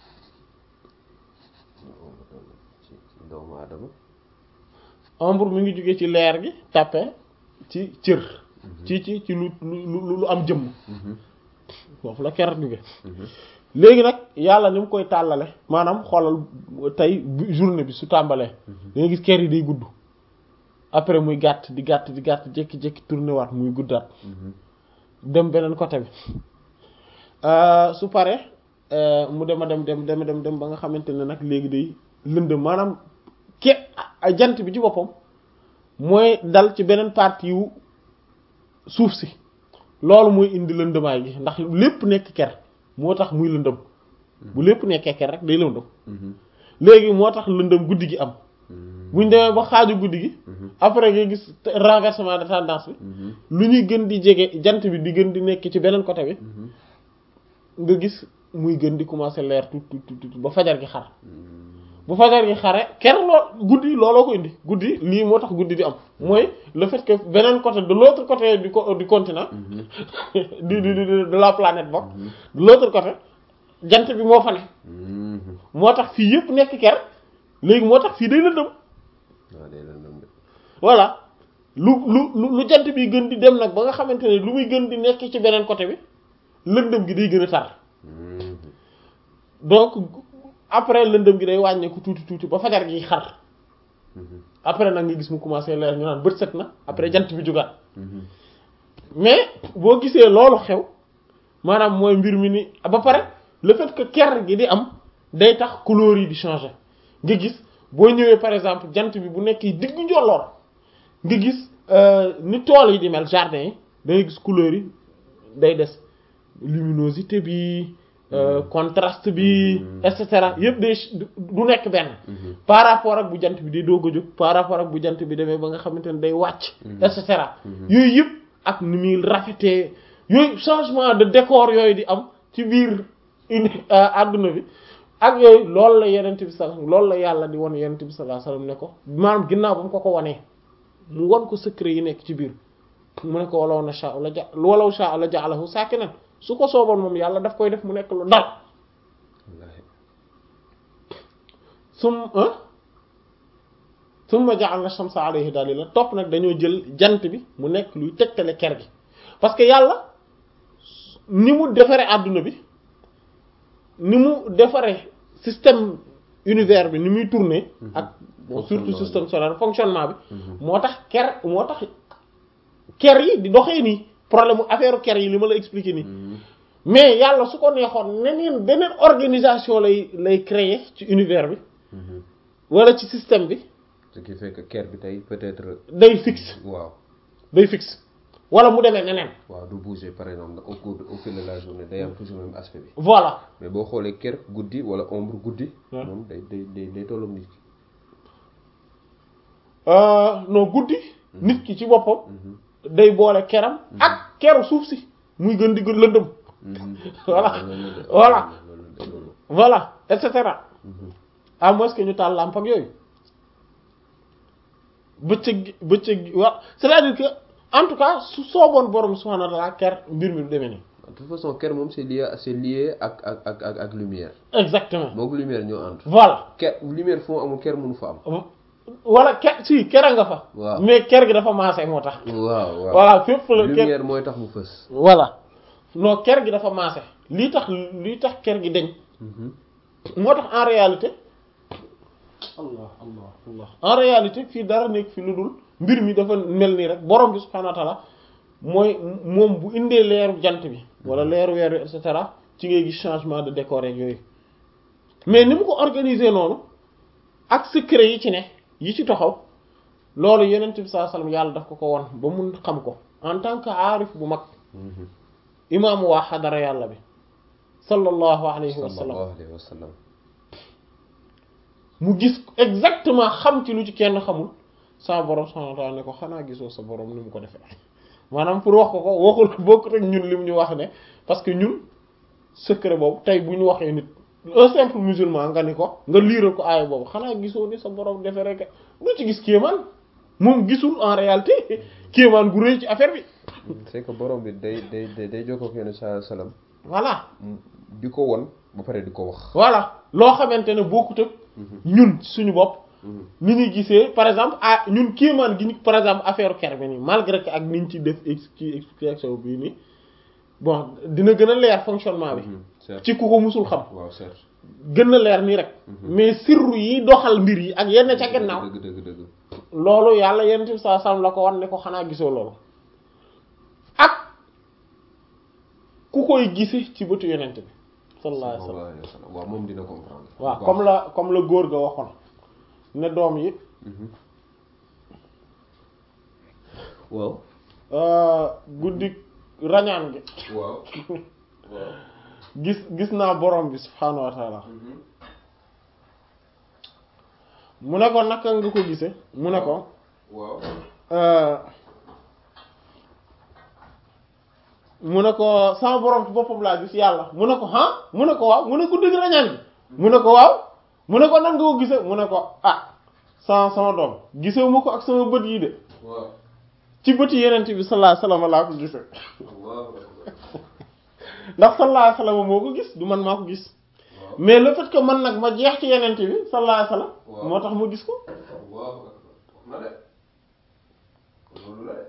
ci doomu aadama ombre mi ngi jóge ci leer gi tàppe ci cër ci ci ci lu lu lu am jëmm foofu la ker jóge léegi nag yàlla ni mu koy tàllale maanaam xoolal tey journée bi su tàmbalee da nga gis ker yi day gudd après muy gàtt di gàtt di gàtt jékki-jékki tourné waat muy guddaat dem beneen côté bi su pare mu dem a dem dem dem dem dem ba nga xamante ne nag léegi day lëndëm maanaam ke ay jant bi ci boppam mooy dal ci beneen partie wu suuf si loolu mooy indi lëndëmaay gi ndax lépp nekk ker moo tax muy lëndëm bu lépp nekkee ker rek day lëndëm léegi moo tax lëndëm guddi gi am buñ demee ba xaaju guddi gi après nga gis renversement de tendance bi lu ñuy gën di jege jant bi di gën di nekk ci beneen côté bi nga gis muy gën di commencer leer tut tut tut ba fajar gi xar bu fajar gi xare ker lool guddi looloo ko indi guddi lii moo tax guddi di am mooy le fait que beneen côté de l'autre côté du du continent du du de la planète bokk de l'autre côté jant bi moo fa ne moo tax fii yëpp nekk ker léegi moo tax fii day lëndëm waaw day lëndëm de voilà lu lu lu jant bi gën di dem nag ba nga xamante ne lu muy gën di nekk ci beneen côté bi lëndëm gi day gën a tar donc après lëndëm gi day wàññeeku tuuti tuuti ba fajar gi xar après nag nga gis mu commencé leer ñu naan bët set na après jant bi jugaat mais boo gisee loolu xew maanaam mooy mbir mi ni ba pare le fait que ker gi di am day tax couleur yi di changer nga gis boo ñëwee par exemple jant bi bu nekkee diggu njolloor nga gis ni tool yi di mel jardin yi da ngay gis couleur yi day des luminosité bi contraste bi et cetera yëpp day du nekk benn par rapport ak bu jant bi day doog a jóg par rapport ak bu jant bi demee ba nga xamante ne day wàcc et cetera yooyu yëpp ak ni muy rafetee yooyu changement de décor yooyu di am ci biir une adduna bi ak yooyu loolu la yenent bi sallallahu loolu la yàlla di won yenent bi sallallahu alayhi wasallam ne ko maanaam ginnaaw ba mu ko ko wanee mu won ko secret yi nekk ci biir mu ne ko walaw na sha la ja walaw sha la ja'alahu sakinan su ko sooboon moom yàlla daf koy def mu nekk lu dal sum summa ja'alna shamsa alayhi dalila topp nag dañoo jël jant bi mu nekk luy tegtale ker gi parce que yàlla ni mu defaree àdduna bi ni mu defaree système univers bi ni muy tourner ak surtout système solaire fonctionnement bi moo tax ker moo tax ker yi di doxee nii problème mu affaire ker yi li ma la expliquer nii mais yàlla su ko neexoon neneen beneen organisation lay lay créer ci univers bi wala ci système bi ce qui fait que ker bi tey peut-être day fixe waaw day fixe wala mu demee neneen waaw du bouger par exemple au cours au fil de la journée day am toujours même aspect bi voilà mais boo xoolee ker guddi wala ombre guddi Ouais. moom day day day day tolloog nit ki non guddi nit ki ci boppam day boole keram ak keru suuf si muy gën di gën lëndëm Voilà. Voilà. voilà et cetera à moins que ñu taal lampe ak yooyu bëccëg gi bëccëg gi waaw c'est-à-dire que en tout cas su sooboon borom subhanahu wa ta'ala ker mbir mi du demee nii de toute façon ker moom c'est lié c'est lié ak ak ak ak ak lumière exactement moog lumière ñoo ànd voilà ker lumière foo amul ker mënu fa am wala ker si kera nga fa waaw mais ker gi dafa maase moo tax waaw waaw voilà fépp la ker lumière mooy tax mu fës voilà non ker gi dafa maase lii tax lii tax ker gi deñ moo tax en réalité allah allah allah en réalité fii dara nekk fi lu dul mbir mi dafa mel nii rek borom bi subhanahu wa ta'ala mooy moom bu indee leeru jant bi wala leeru weer wi et cetera ci ngay gis changement de décor rek yooyu mais ni mu ko organiser noonu ak secret yi ci ne yi ci taxaw loolu yenent bi sallallahu alayhi wasallam yàlla daf ko ko won ba mun xam ko en tant que aarif bu mag imaamu waa xadara yàlla bi sallallahu alayhi wa sallam sallallahu alayhi wa sallam mu gis exactement xam ci lu ci kenn xamul sa borom subhanahu wa ta'ala ne ko xanaa gisoo sa borom ni mu ko defee maanaam pour wax ko ko waxul bokkut ak ñun lim ñu wax ne parce que ñun secret boobu tey bu ñu waxee nit un simple musulman nga ni ko nga liiral ko aaya boobu xanaa gisoo ni sa borom defee rek du ci gis kéemaan moom gisul en réalité kéemaan gu rëy ci affaire bi c'est que borom bi day day day day jokkoo ak yonent sallallahu alayhi wa sallam voilà di ko won ba pare di ko wax voilà loo xamante ne bokkut ak ñun suñu bopp ni ñuy gisee par exemple ah ñun kéemaan gi ñu par exemple affaire ker bi nii malgré que ak niñ ci def ex ci explication bii nii bon dina gën a leer fonctionnement bi certes ci ku ko musul xam waaw certes gën a leer nii rek mais sirru yi doxal mbir yi ak yenn ca gannaaw dëgg dëgg dëgg loolu yàlla yenn ci saa sam la ko wan ne ko xanaa gisoo loolu ak ku koy gise ci bëtu yonent bi sallallahu alayhi wasallam sallallahu alayhi wa sallam waaw moom dina comprendre waaw bu comme la comme la góor ga waxoon ne doom yi Mhm. waaw euh, guddi rañaan gi waaw waaw gis gis naa borom bi subhaanahu wa taala Mhm. mu ne ko naka nga ko gise mu ne ko waaw euh, mu ne ko sama borom ci boppam laa gis yàlla mu ne ko ah mu ne ko waaw mu ne guddi gi rañaan gi mu ne ko waaw mu ne ko nan nga ko gise mu ne ko ah sama sama doom gisewu ma ko ak sama bët yi de waaw ci bëti yenent bi sallallahu alayhi wasallam laa ko gise Allahu akbar ndax sallallahu alayhi wasallam moo ko gis du man maa ko gis waaw mais le fait que man nag ma jeex ci yenent bi sallallahu alayhi wasallam Waaw. moo tax ma gis ko Allahu akbar wax na de loolu la de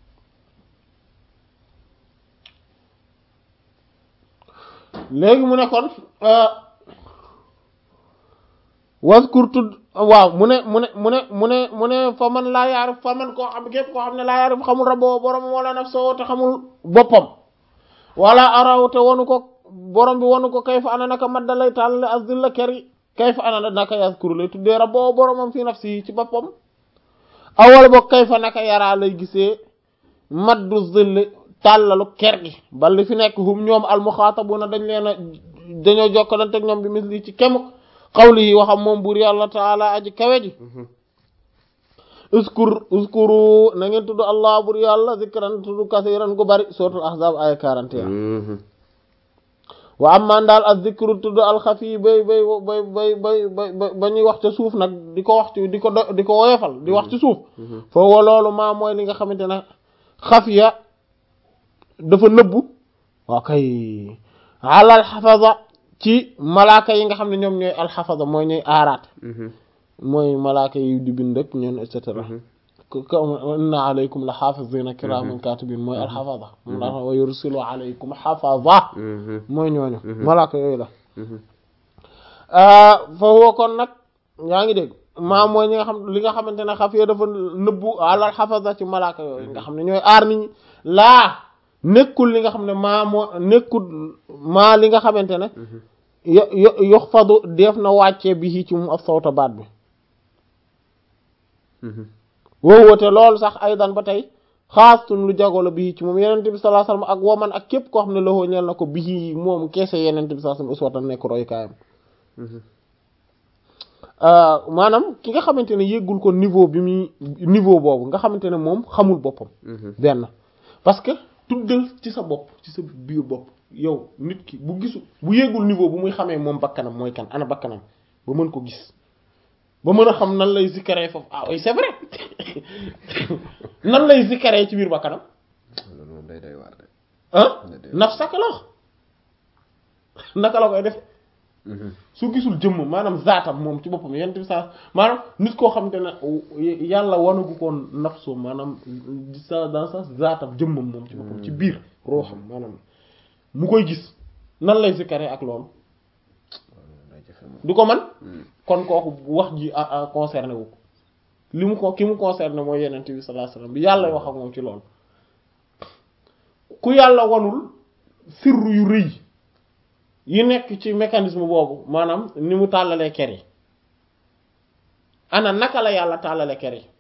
léegi mu ne kon waskur tudd waaw mu ne mu ne mu ne mu ne mu ne fa man laa yaarif fa man koo xam képp koo xam ne laa yaarif xamul raboo borom wala naf soo te xamul boppam wala araw te wanu ko borom bi wanu ko kayfa ana naka madda lay tàll azdilla keri kayfa ana naka yaskuru lay tuddee raboo boromam fi nafsi ci boppam awal boog kayfa naka yaraa lay gisee maddu zill tàllalu ker gi bal li fi nekk hum ñoom almuxaatabuna dañ leen a dañoo jokkalante ak ñoom bi misli ci kemu xawli yi waxam moom buur yàlla taala aji kawe ji uskur uskuru na ngeen tudd allah buur yàlla zikran tudd kasiran gu bari suratul ahzab aya 41 wa amman daal ak zikru tudd alxafi bay bay bay bay bay bay ba ñuy wax ca suuf nag di ko wax ci di ko do di ko woyofal di wax ci suuf foofu loolu maa mooy li nga xamante ne xafiya dafa nëbbu waa kay alal xafaza ci malaaka yi nga xam ne ñoom ñooy alxafaza mooy ñooy aaraat mooy malaaka yi di bind ak ñoon et cetera ka inna alaykum la xaafizina kiraman katibin mooy alxafaza moom la wa yursilu alaykum xafaza mooy ñooñu malaaka yooyu la foofu kon nag yaa ngi dégg maa mooy ñi nga xam li nga xamante ne xafiya dafa nëbbu alal xafaza ci malaaka yooyu nga xam ne ñooy aar nit ñi laa nekkul li nga xam ne maa moo nekkul maa li nga xamante ne yo yo yox fadu def na wàccee bi ci mu ab sawta baat bi woowoote loolu sax aydan ba tey xaastun lu jagolo bi ci moom yenente bi sallallahu alayhi wasallam ak woman ak képp koo xam ne loxoo ñeel na ko bii moom keese yenente bi sallallahu alayhi wasallam uswatan nekk roykaayam maanaam ki nga xamante ne yéggul ko niveau bi muy niveau boobu nga xamante ne moom xamul boppam benn parce que tuddal ci sa bopp ci sa biir bopp yow nit ki bu gisu bu yéegul niveau bu muy xamee moom bakkanam mooy kan ana bakkanam ba mën ko gis ba mën a xam nan lay zikkaree foofu ah oui c'est vrai nan lay zikkaree ci biir bakkanam loolu moom day day waar de ah Na dee. naf saka la wax naka la koy def Mhm. su gisul jëmm maanaam zaatam moom ci boppam yent bi saa maanaam nit koo xam te ne yàlla wanagu ko nafsu maanaam sa dans sa zaatam jëmmam moom ci boppam ci biir ruuxam maanaam mu koy gis nan lay zikkaree ak loolu loolu day jafe moom du ko man Mhm. kon kooku wax ji a a concerné wu ko li mu ko ki mu concerné mooy yenent bi sallallahu alayhi wasallam bi yàlla wax ak moom ci loolu ku yàlla wanul sirru yu rëy yi nekk ci mécanisme boobu maanaam ni mu tàllalee ker yi ana naka la yàlla tàllale ker yi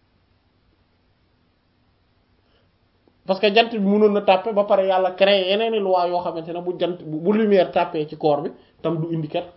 parce que jant bi mënoon na tàppe ba pare yàlla créé yeneeni loi yoo xamante ne bu jant bu bu lumière tàppee ci corps bi tam du indi ker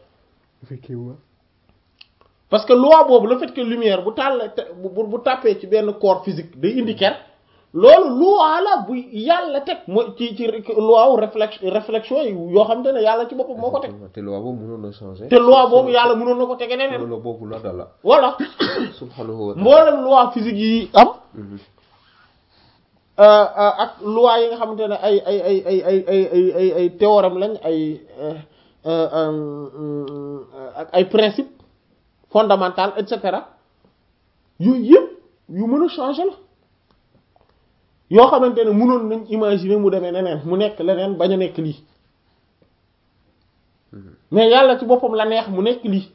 parce que loi boobu le fait que lumière bu tàll te- bu bu bu tàppee ci benn corps physique day indi ker loolu loi la bu yàlla teg mooy ci ci loi wu réflex réflexion yi yoo xam te ne yàlla ci boppam moo ko teg te loi boobu mënoon na changer te loi boobu yàlla mënoon na ko tege neneen mënoon na boobu la dala voilà subhanahu wa ta'ala mboolem loi physique yi am Mhm. euh, euh, ak loi yi nga xamante ne ay ay ay ay ay ay ay ay ay théorème lañ ay euh, euh, euh, ak ay principe fondamental et cetera yooyu yëpp yu mën a changer la yoo xamante ne mënoon nañ imaginer mu demee neneen mu nekk leneen bañ a nekk lii mais yàlla ci boppam la neex mu nekk lii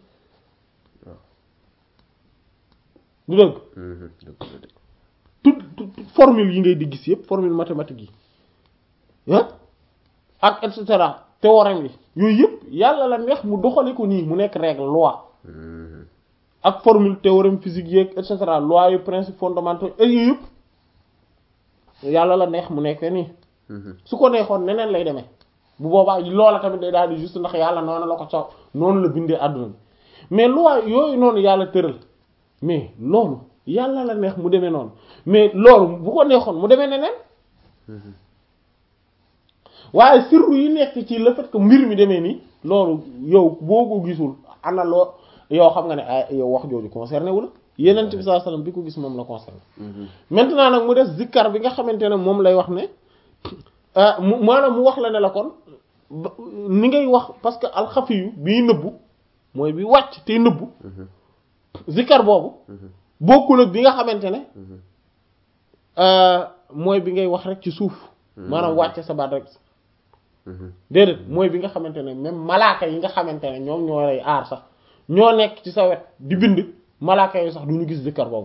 du dëgg Mhm. dëgg la de. toute toute formule yi ngay di gis yëpp formule mathématique yi ah ak et cetera théorème yi yooyu yëpp yàlla la neex mu doxale ko nii mu nekk règle loi Mhm. ak formule théorème physique yeeg et cetera loi yu principe fondamentaux et yooyu yëpp yàlla la neex mu nekk nii Mhm. su ko neexoon neneen lay demee bu boobaa loola tamit day daal di juste ndax yàlla noonu la ko so noonu la bindee àdduna bi mais loi yooyu noonu yàlla tëral mais loolu yàlla la neex mu demee noonu mais loolu bu ko neexoon mu demee neneen Mhm. waaye sirru yi nekk ci le fait que mbir mi demee nii loolu yow boo ko gisul ana loo yow xam nga ne ay yow wax jooju concerné wu la yeneen bi sallallahu alayhi wasallam bi ko gis moom la concerné Mhm. maintenant nag mu des zikkar bi nga xamante ne moom lay wax ne ah mu maanaam mu wax la ne la kon ba- ni ngay wax parce que alxafiyu bii nëbbu mooy bi wàcc te nëbbu Mhm. zikkar boobu Mhm. bokkul ak bi nga xamante ne Mhm. euh, mooy bi ngay wax rek ci suuf maanaam wàcce sa baat rek Mhm. déedéet mooy bi nga xamante ne même malaaka yi nga xamante ne ñoom ñoo lay aar sax ñoo nekk ci sa wet di bind malaaka yi sax du ñu gis zikkar boobu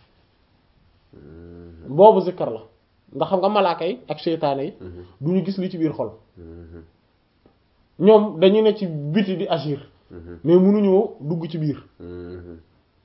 boobu zikkar la nga xam nga malaaka yi ak seytaane yi Mhm. du ñu gis li ci biir xol Mhm. ñoom dañu ne ci biti di agir Mhm. mais mënuñoo dugg ci biir Mhm.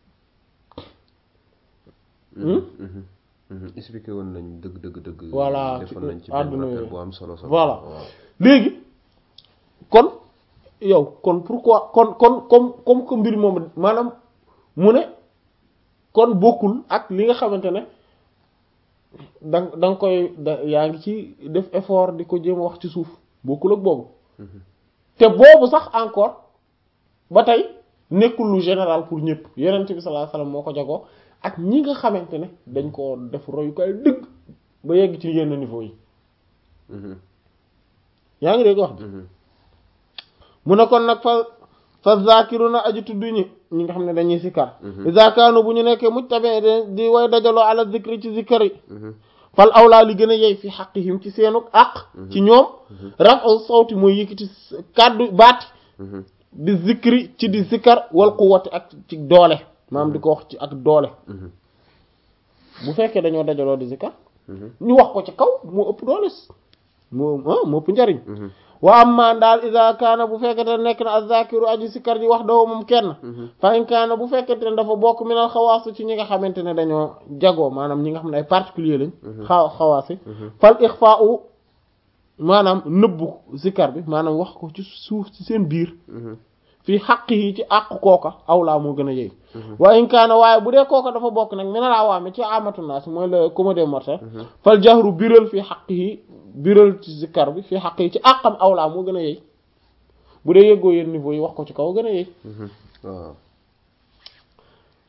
Hmm? Mhm. Mhm. expliqué woon nañ dëgg dëgg dëgg. Voilà, defoon ci nañ ci àdduna benn yi. rappel bu am solo solo. Voilà. waaw. léegi kon yow kon pourquoi kon kon comme comme que mbir moom maanaam mu ne kon bokkul ak li nga xamante ne da da nga koy da yaa ngi ci def effort di ko jéem a wax ci suuf bokkul ak boobu Mhm. te boobu sax encore ba tey nekkul lu général pour ñëpp yonent bi sallallahu alayhi wasallam moo ko jagoo ak ñi nga xamante ne dañ koo def royukaay dëgg ba yegg ci yenn niveau yi Mhm. yaa ngi dégg wax bi Mhm. mu ne kon nag fa fa zakiruna aji tudd ñi ñi nga xam ne dañuy sikkar Mhm. iza kaanu bu ñu nekkee mujtabe de di way dajaloo ala zikri ci zikkar yi Mhm. fal awlaa li gën a yey fi xaqihim ci seenuk àq ci ñoom raf'u sawti mooy yëkkati kàddu baat Mhm. di zikri ci di zikkar wal quwwati ak ci doole maam di ko wax ci ak doole Mhm. bu fekkee dañoo dajaloo di zikkar Mhm. ñu wax ko ci kaw moo ëpp doole moo ah moo ëpp njariñ Mhm. wa amma daal iza kaana bu fekkete nekk na azakiru aji sikkar ji wax dawo moom kenn Mhm. fa in kaana bu fekkete ne dafa bokk minal xawaas ci ñi nga xamante ne dañoo jagoo maanaam ñi nga xam ne ay particulier lañ xaw xawaasi fal ixfaa'u maanaam nëbbu sikkar bi maanaam wax ko ci suuf ci seen biir Mhm. fii xaq yi ci àq kooka awlaa moo gën a yey wa in kaana waaye bu dee kooka dafa bokk nag minal awaami ci amatu naas mooy le commun des mortels fal jahru biral fii xaq yi biral ci sikkar bi fii xaq yi ci àqam awlaa moo gën a yey bu dee yëggoo yenn niveau yi wax ko ci kaw gën a yey Mhm. waaw.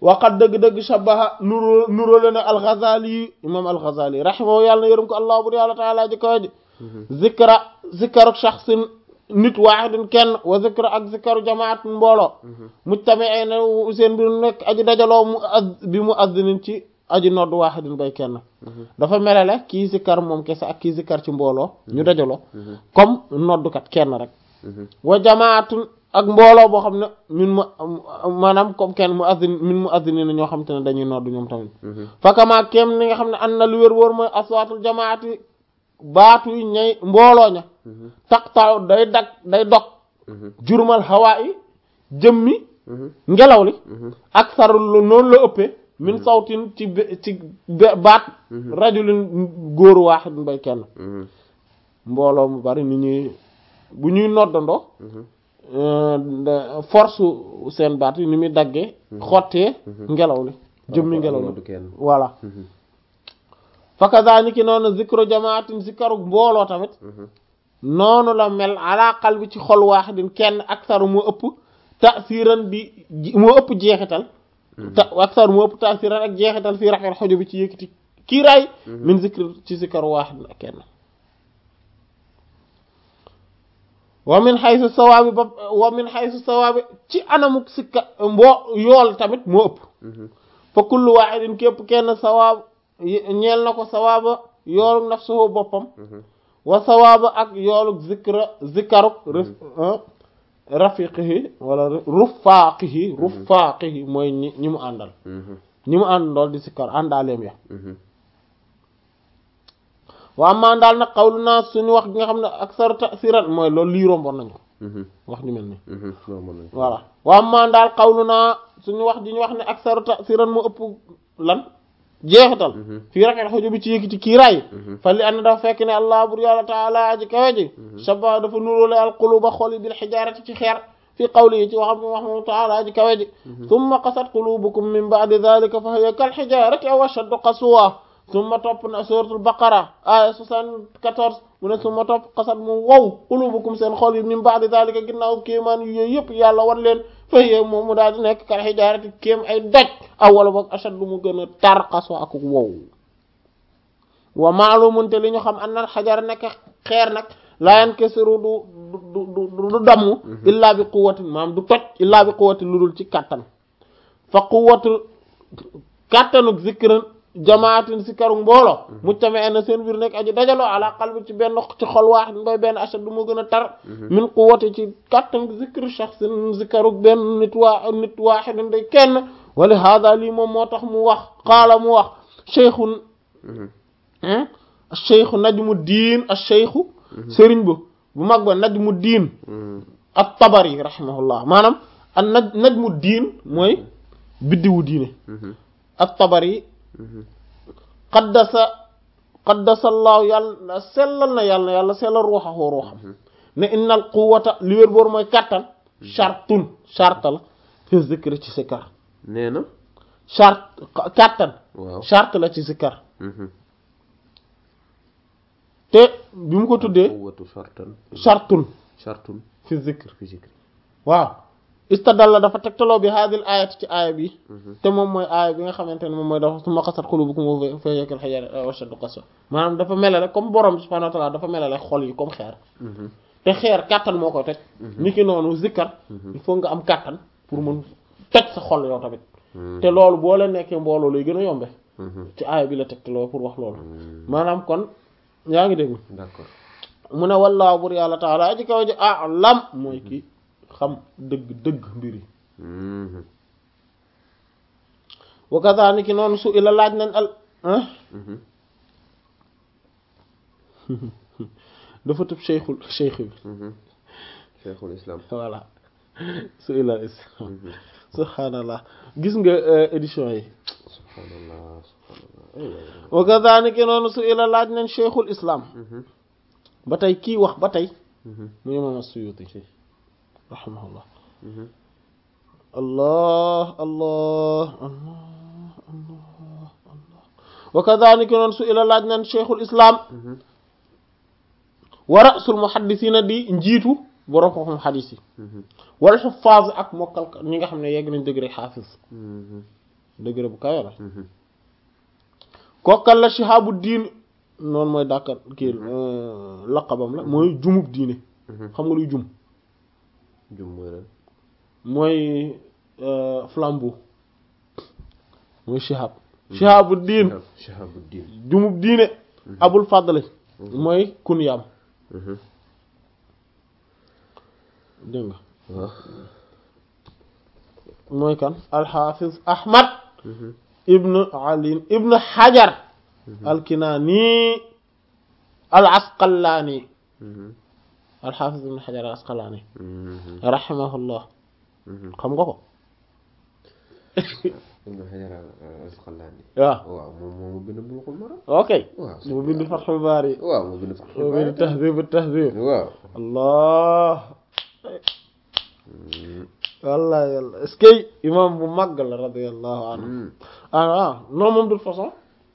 waqat dëgg-dëgg shabaha nuro nuróole na al-Ghazali imam al-Ghazali rahimahu yàlla na yërëm ko allah bur yàlla taala ji kaw ji zikra zikaru shakhsin nit waahidin kenn wa zikra ak zikaru jamaat mbooloo mujtami'ina seen bi nekk aji dajaloo mu az bi mu azdinin ci aji nodd waahidin bay kenn dafa melale kii zikar moom kese ak kii zikar ci mbooloo ñu dajaloo comme noddukat kenn rek wa jamaatun ak mbooloo boo xam ne min mu maanaam comme kenn mu azzin min mu azzini na ñoo xam te ne dañuy nodd ñoom tamit fakama kem ni nga xam ne an na lu wér wóor mooy aswaatul jamaati baatu yi ñay mbooloo ña taqtaaw day dag day dog jurmal hawaa yi jëmmi ngelaw li ak saru lu noonu la ëppee min sawtin ci ci baat rajulin góoru waaxid bay kenn mbooloo mu bari ni ñuy bu ñuy noddandoo force seen baat yi ni muy daggee xottee ngelaw li jëmmi ngelaw li voilà fakada ni ki noonu zikru jamaatin zikaru mbooloo tamit noonu la mel ala qalbi ci xol waaxidin kenn aksaru moo ëpp tasiran bi moo ëpp jeexital ta aksaru moo ëpp tasiran ak jeexital fii rafet xojo bi ci yëkkati kiiraay min zikri ci zikaru waaxidin ak kenn wa min xaysu sawaabi ba wa min xaysu sawaabi ci anamuk sikka mboo yool tamit moo ëpp fa kullu waaxidin képp kenn sawaab ñeel na ko sawaaba yooluk nafsuhu boppam wa sawaaba ak yooluk zikra zikaruk rafiqihi wala rufaaqihi rufaaqihi mooy ñi ñi mu àndal ñi mu àndool di sikkar àndaaleem ya waa maan daal nag xawlu naa suñu wax gi nga xam ne ak sar tasiran mooy loolu lii romboon nañ ko wax ñu mel ni voilà waa maan daal xawlu naa suñu wax ji ñu wax ne ak sar tasiran mu ëpp lan jeexital fii rafet xojo bi ci yëkkati kiiraay fa li ànd dafa fekk ne allah bur yàlla taala aji kawe ji shaba dafa nuróole al quluba xol yi bil xijaarati ci xeer fi qawli yi ci waxam bi wax moom taala aji kawe ji summa qasat qulubukum min ba'di dhalika fa hiya kal xijaarati aw ashaddu qaswa summa topp na suratul baqara aya 74 mu ne summa topp qasat mu wow qulubukum seen xol yi min ba'di dhalika ginnaaw kéemaan yu yooyu yëpp yàlla war leen fayee moom mu daal di nekk kal xijaarati kéem ay doj aw wala boog ashad lu mu gën a tar xaswa ak wow wa maalumun te li ñu xam an al xajar nekk xeer nag laa yankasiru du du du du damm illaa bi quwwatin maanaam du toj illaa bi quwwatin lu dul ci kàttan fa quwwatu kàttanuk zikran jamaatin si karu mbooloo mujtame na seen biir nekk aji dajaloo ala qalbi ci benn ci xol waaxid mbay benn ashad du mu gën a tar min quwwati ci kàttan zikri shakhsin zikaruk benn nit waa nit waaxidin day kenn wala hada lii moom moo tax mu wax qaala mu wax cheikhun cheikhu najmu diin ak cheikhu sëriñ ba bu mag ba najmu diin ak tabari rahimahullah maanaam ak naj najmu diin mooy biddiwu diine ak tabari qaddasa qaddasa allahu yàlla sellal na yàlla yàlla sellal ruuxahu ruuxam ne innal quwwata li wér boor mooy kàttan chartun charte la fi zikri ci sikar nee na charte kàttan waaw charte la ci sikar te bi mu ko tuddee quwwatu shartan chartun shartun fi zikr fi zikri waaw istadalla dafa tegtaloo bi hadil ayat ci aaya bi te moom mooy aaya bi nga xamante ne moom mooy dafa summa qasat qulubukum fa hiya kal hijarati aw ashaddu qaswa maanaam dafa melale comme borom subhanahu wa ta'ala dafa melale xol yi comme xeer te xeer kàttan moo koy toj ni ki noonu zikkar il faut nga am kàttan pour mën toj sa xol yow tamit te loolu boo leen nekkee mbooloo lay gën a yombe ci aaya bi la tegtaloo pour wax loolu maanaam kon yaa ngi dégg d'accord mu ne wallaahu bur yàlla taala aji kaw ji alam mooy ki xam dëgg dëgg mbir yi wa kadhalika noonu su ila laaj nañ al ah dafa tëb cheikhul cheikh bi cheikhul islam voilà su ila islam subhaanallah gis nga édition yi subhanallah subhanallah wa kadhalika noonu su ila laaj nañ cheikhul islam ba tey kii wax ba tey mu imam as-Suyuti rahimahullah allah allah allah allah allah wa kadhalika noonu su ila laaj nañ cheikhul islam wa rasul muhaddisina di njiitu borom xam-xam xadis yi wala xufaaz ak mokkal ñi nga xam ne yegg nañ dëgg rek xaafis degré bu kawe la kookal la shihabu diin noonu mooy dàkkat kii laqabam la mooy jumub diine xam nga luy jum jum mooy lan mooy flambeau mooy shihab shihabu diin shahabu diin jumub diine abul fadli mooy kunyaam dégg nga waaw mooy kan alxafiz ahmad ibn ali ibn hajar alkinaani al asqalaani alxafiz ibn hajar al asqalaani rahimahullah xam nga ko ibn hajar al asqalaani waaw waaw moom moo bind Bulughul Maram ok waaw mu bind Fathul Baari waaw moo bind mu bind Tahdhib at-Tahdhib waaw allah wallahi yàlla est-ce que imam bu màgg la radiyallahu anhu ah ah non moom de toute façon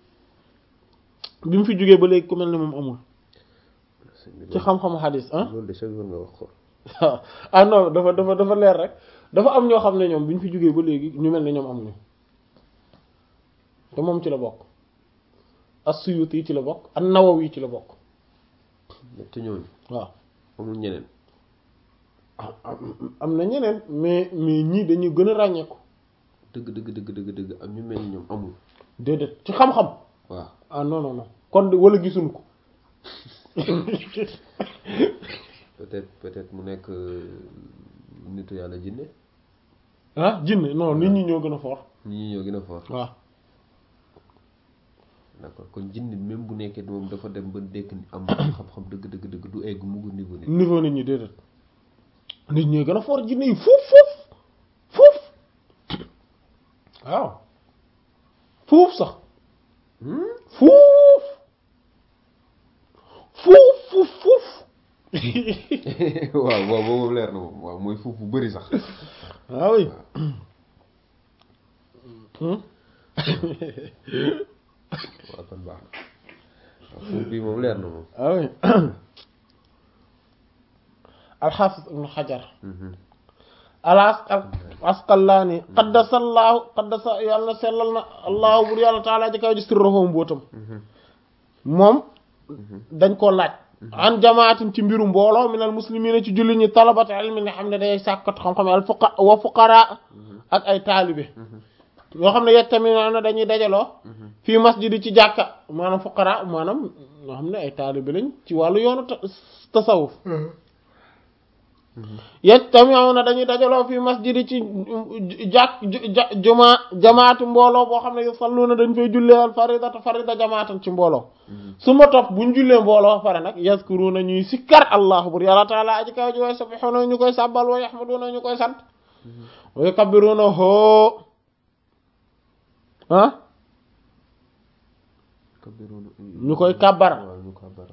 bi mu fi jógee ba léegi ku mel ni moom amul ci xam-xamu hadis ah loolu de chaque jour nga wax ko ah non dafa dafa dafa leer rek dafa am ñoo xam ne ñoom bi ñu fi jógee ba léegi ñu mel ne ñoom amuñu te moom ci la bokk as-Suyuti ci la bokk an-Nawawi ci la bokk te ñooñu waaw amul ñeneen am na ñeneen mais mais ñii dañuy gën a ràññeeku dëgg dëgg dëgg dëgg dëgg am ñu mel ni ñoom amul déedéet ci xam-xam waaw ah non non non kon de wala gisuñu ko peut-être peut-être mu nekk nitu yàlla jinne ah jinne non nit ñi ñoo gën a fort nit ñi ñoo gën a fort waaw d'accord kon jinne même bu nekkee moom dafa dem ba dekk am xam-xam dëgg dëgg dëgg du egg mugg niveau nit niveau nit ñi déedéet nit ñooy gën a fort jinne yi fuuf fuuf fuuf waaw fuuf sax fuuf fuuf fuuf fuuf waaw waaw boobu leer na moom waaw mooy fuuf bu bëri sax ah oui waaw kon baax na waaw fuuf bi moom leer na moom ah oui alxaafis ibnu xajar alas asqalaani qaddasallaahu qaddasa yàlla sellal na allahu bur yàlla taalaa ji kaw ji sirrahu mbóotam moom dañ koo laaj an jamaatin ci mbiru mbooloo minal muslimiina ci julli ñi talabat ilmi nga xam ne day sàkkat xam-xam al fuqa wa fuqara ak ay taalibe yoo xam ne yeg tamit na dañuy dajaloo fii masjidi ci jàkka maanaam fuqara maanaam ñoo xam ne ay taalibe lañ ci wàllu yoonu tasawuf yej tamit na dañuy dajaloo fii masjidi ci jàkk juma jamaatu mbooloo boo xam ne yu sallu na dañ fay jullee al faridata farida jamaatan ci mbooloo su ma topp buñ jullee mbooloo ba pare nag yazkuruna ñuy sikkar allah bur yàlla taala aji kaw ji way sabbihuna ñu koy sàbbal wa yahmaduna ñu koy sant wa yukabbiruna hoo ah ñu koy kàbbara waaw ñu kàbbara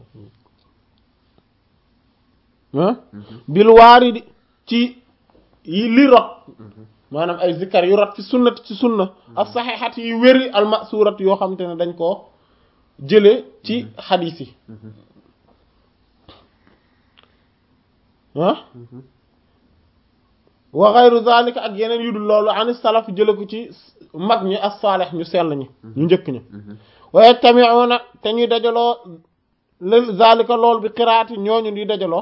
ah bil waaridi ci yi li rot maanaam ay zikkar yu rot ci sunnat ci sunna ak saxeexat yi wéri almasurat yoo xam te ne dañ koo jële ci xadiis yi ah wa xayru zalika ak yeneen yu dul loolu ani salaf jële ko ci mag ñi as saalih ñu sell ñi ñu njëkk ñi waaye tamiuna te ñuy dajaloo lil zalika lool bi qiraati ñooñu di dajaloo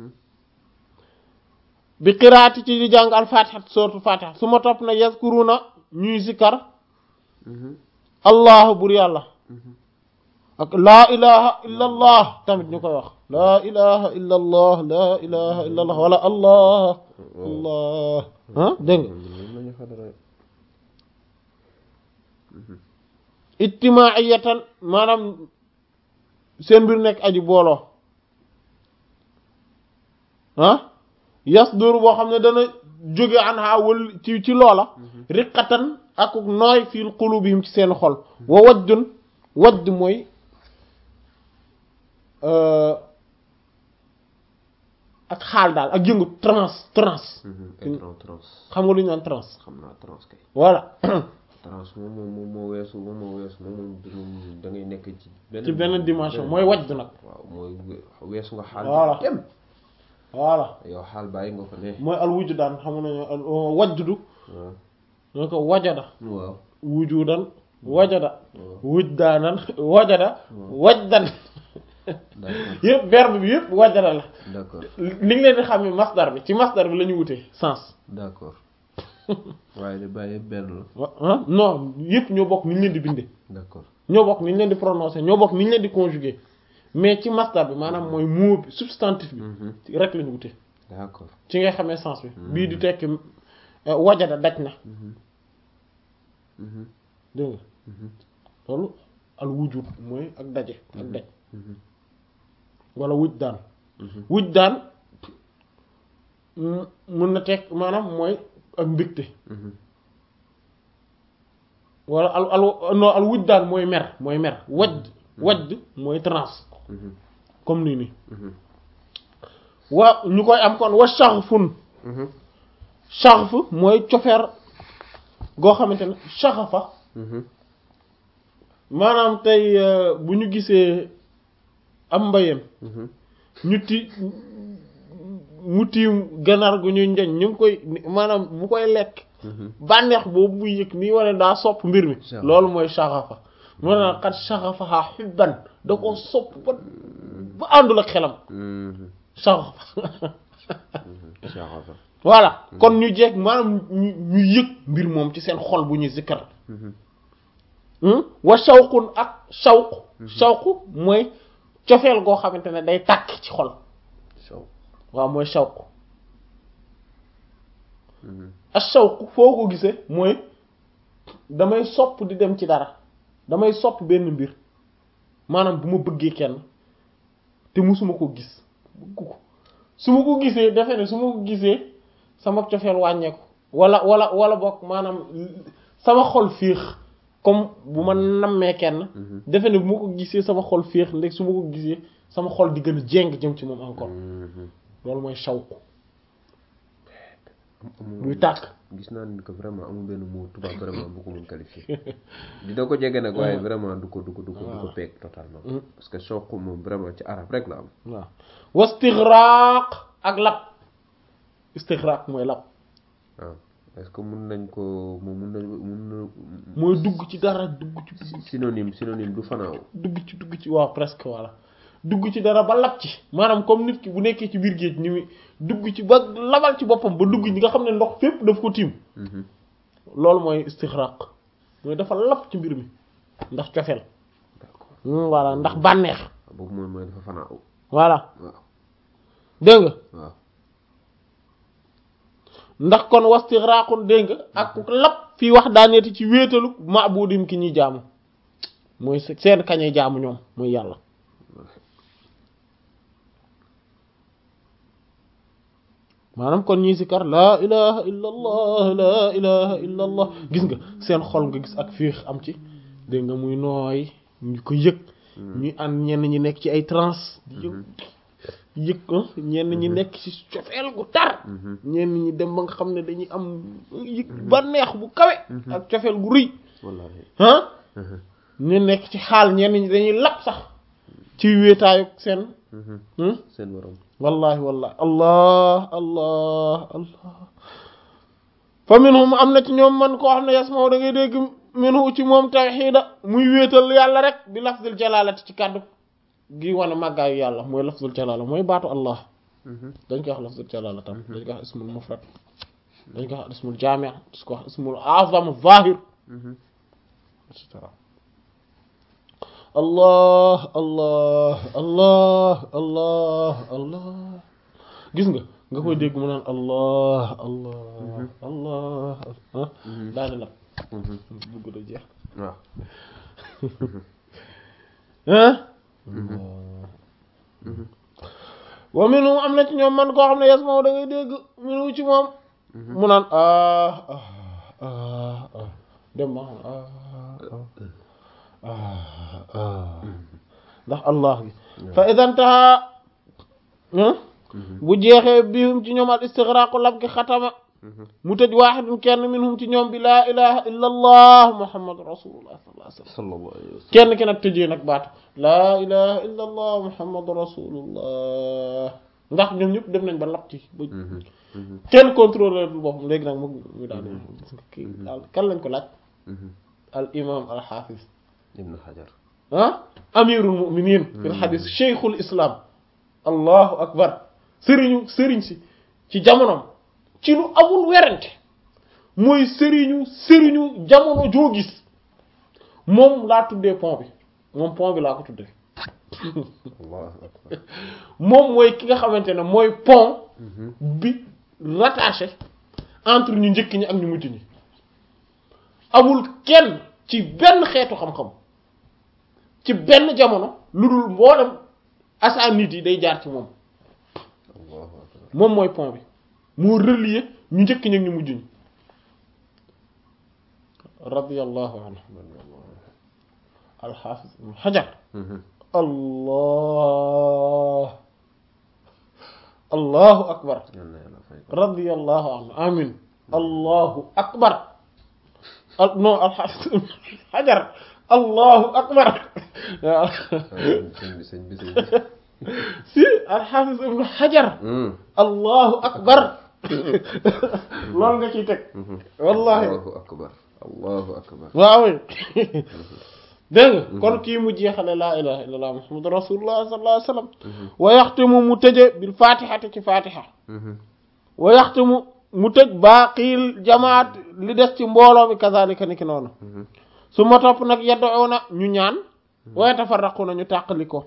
bi qiraati ci di jàng al fatiha sourate fatiha su ma topp na yazkuruna ñuy zikkar allahu bur yàlla ak laa ilaha illa allah tamit ñu koy wax laa ilaha illa allah laa ilaha illa allah wala allah allah ah dégg nga ijtimaiyatan maanaam seen mbir nekk aji booloo ah yasdur boo xam ne dana jóge an ha wal ci ci loola riqatan ak nooy fii qulubihim ci seen xol wa wajdun wajd mooy ak xaal daal ak yëngu trans trans trans xam nga lu ñu naan trans xam naa trans kay voilà trans moom moom moom moo weesu moom moo weesu moom moom da ngay nekk ci benn ci benn dimension mooy wajd nag waaw mooy weesu nga xaal Voilà. dem voilà yow xaal bàyyi nga ko ne mooy al wujdaan xam nañu al wajdu waaw ñoo ko wajada waaw wujudan wajada wujdaanan wajada wajdan d'accord yëpp verbe bi yëpp wajada la d'accord li nga leen di xam ne masdar bi ci masdar bi la ñu wutee sens d'accord waaye de bàyyi yëpp benn la wa- ah non yëpp ñoo bokk ni ñu leen di bindee d'accord ñoo bokk ni ñu leen di prononcer ñoo bokk ni ñu leen di conjuguer mais ci masdar bi maanaam mooy mot bi substantif bi Mhm. rek la ñu wutee d'accord ci ngay xamee sens bi bii di tekki euh, wajada daj na Mhm. Mhm. dégg nga Mhm. loolu al wujud mooy ak daje ak daj Mhm. wala wuj daan Mhm. wuj daan m- mun na tekk maanaam mooy ak mbégte Mhm. wala al al non al wuj daan mooy mer mooy mer wajd wajd mooy trans Mhm. comme nii nii Mhm. wa ñu koy am kon wa shaghfun Mhm. shaghf mooy cofeer goo xamante ne shaghafa Mhm. maanaam tey euh, bu ñu gisee am mbayam Mhm. ñu ti mu tiim ganaar gu ñuy njoñ ñu ngi koy maanaam bu koy lekk Mhm. bànneex boobu muy yëg nii wane daa sopp mbir mi Shaghafa. loolu mooy shaghafa moo na xat shaghafaha hubban da ko sopp ba ba àndul ak xelam Mhm. shaghafa Mhm. Shaghafa. voilà kon ñu jeeg maanaam ñu ñu yëg mbir moom ci seen xol bu ñuy zikkar Mhm. Hmm? wa shawqun ak shawq shawq mooy cofeel goo xamante ne day tàkk ci xol Shaw. waaw mooy shawq Mhm. ak shawq foo ko gisee mooy damay sopp di dem ci dara damay sopp benn mbir maanaam bu ma bëggee kenn te musuma ko gis bëgg ko su ma ko gisee defe ne su ma ko gisee sama cofeel wàññeeku wala wala wala bokk maanaam sama xol féex comme bu ma nammee kenn Mhm. defe ne bu ma ko gisee sama xol féex ndeg su ma ko gisee sama xol di gën a jéng jëm ci moom encore Mhm. loolu mooy shawq Amul- muy tàkk gis naa ni que vraiment amul benn mot tubaab vraiment bu ko mën qualifier dina ko jege nag waaye vraiment du ko du ko du ko du ko peeg totalement Mm. parce que shawq moom vraiment ci arab rek la am waaw wastigraq ak lab istigraq mooy lab waaw est-ce que mun nañ ko moom mun nañ mun na mooy dugg ci dara dugg ci synonyme synonyme du fanaaw dugg ci dugg ci waaw presque voilà dugg ci dara ba lab ci maanaam comme nit ki bu nekkee ci biir géej ni muy dugg ci ba labal ci boppam ba dugg ñi nga xam ne ndox fépp daf ko tiim Mhm. loolu mooy istigraq mooy dafa lab ci mbir mi ndax cofeel d'accord Hmm, voilà ndax bànneex boobu mooy mooy dafa fanaaw voilà waaw dégg nga waaw ndax kon wastigraqun dégg nga ak lab fii wax daaneeti ci wéetalu maabudim ki ñuy jaamu mooy se- seen kañe jaamu ñoom muy yàlla maanaam kon ñii si kar laa ilaha illa allah laa ilaha illa allah gis nga seen xol nga gis ak fiix am ci dégg nga muy nooy ñu ko yëg ñuy ànd ñenn ñi nekk ci ay transe di yëg yëg ah ñenn ñi nekk ci cofeel gu tar Mhm. ñenn ñi dem ba nga xam ne dañuy am yëg bànneex bu kawe ak cofeel gu rëy wallaahi ah Mhm. ñu nekk ci xaal ñenn ñi dañuy lap sax ci wéetaayu seen Mhm. hmm? seen borom wallahi wallahi allah allah allah fa minhum am na ci ñoom man koo xam ne yasmaw da ngay dégg minhu ci moom tawxiida muy wéetal yàlla rek bi lafzul jalaalati ci kàddu gi wane màggaayu yàlla mooy lafzul jalaala mooy baatu allah Mhm. dañ koy wax lafzul jalaala tam dañ koy wax ismul mufrad dañ koy wax ismul jaami dañ koy wax ismul azam zahir Mhm. et cetera allah allah allah allah allah gis nga nga koy dégg mu naan allah allah allah ah daal di lab Mhm. bugg da jeex waaw ah wa minhum am na ci ñoom man koo xam ne yes moom da ngay dégg minu ci moom mu naan ah ah ah ah dem ba xam ah ah ah ah ndax allah gi fa idantaha bu jeexee bihum ci ñoom al istigraqu lab gi xatama Mhm. mu tëj waaxidun kenn minhum ci ñoom bi laa ilaha illa allah muhammadu rasulullah sallallahu alayhi wa sallam sallallahu alayhi wa sallam kenn ki nag tëjee nag baatu laa ilaha illa allah muhammadu rasulullah ndax ñoom ñëpp dem nañ ba lap ci ba Mhm. Mhm. kenn contrôlé du boppam léegi nag mu mu daal di gis nga kii daal kan lañ ko laaj Mhm. al imam al xaafis ibnu xajar ah amirul muminin fil xadis cheikhul islam allahu akbar sëriñu sëriñ si ci jamonom ci lu amul werante mooy sëriñu sëriñu jamono joo gis moom laa tuddee pont bi moom pont bi laa ko tuddee allahu akbar moom mooy ki nga xamante ne mooy pont bi rattaché entre ñu njëkk ñi ak ñu mujj ñi amul kenn ci benn xeetu xam-xam ci benn jamono lu dul mboolem asaanid yi day jaar ci moom allahu akbar moom mooy pont bi moo relier ñu njëkk ñi ak ñu mujj ñi radiyallahu anhu alxaafis ibn xajar allah allahu akbar yal na yàlla fay ko radiyallahu anhu amin allahu akbar al non alxaafis ibn xajar allahu akbar waaw sëñ bi sëñ bi sëñ bi si alxaafis ibn xajar allahu akbar loolu nga ciy teg wallahi allahu akbar allahu akbar waaw dégg nga kon kii mu jeexale laa ilaha illallah muhammadu rasulullah sallallahu alayhi wa sallam wa yaxtimu mu tëje bil fatihati ci fatiha wa yaxtimu mu tëj baaqil jamaat li des ci mbooloo mi kazalika ni ki noonu su ma topp nag yad'una ñu ñaan wa yatafarraquna ñu tàqali ko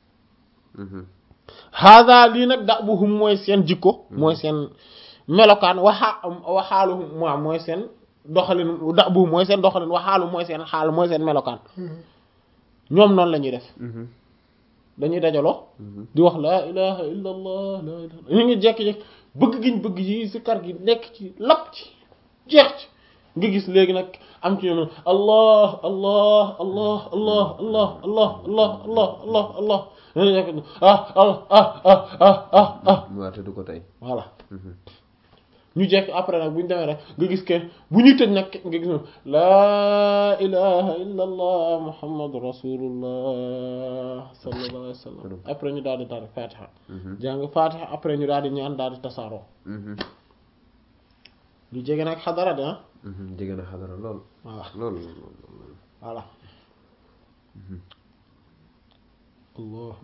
hada lii nag da bu hum mooy seen jikko mooy seen melokaan waxa waxaaluhum moo mooy seen doxalin da bu mooy seen doxalin waxaalu mooy seen xaal mooy seen melokaan ñoom noonu la ñuy def dañuy dajaloo di wax laa ilaha illa allah laa ilaha ñu ngi jekki-jekki bëgg giñ bëgg yi si kar gi nekk ci lapp ci jeex ci nga gis léegi nag am ci ñoom allah allah allah allah allah allah allah allah allah allah ah ah ah ah ah ah ah mu waate du ko tey voilà ñu jekk après nag bu ñu demee rek nga gis kenn bu ñuy tëj nag nga gis moom laa ilaha illa allah muhammadu rasulullah sallallahu alayhi wa sallam après ñu daal di tari fatiha jàng fatiha après ñu daal di ñaan daal di tasaaroo lu jege nag xadara de ah jege na xadara lool voilà lool lool voilà allah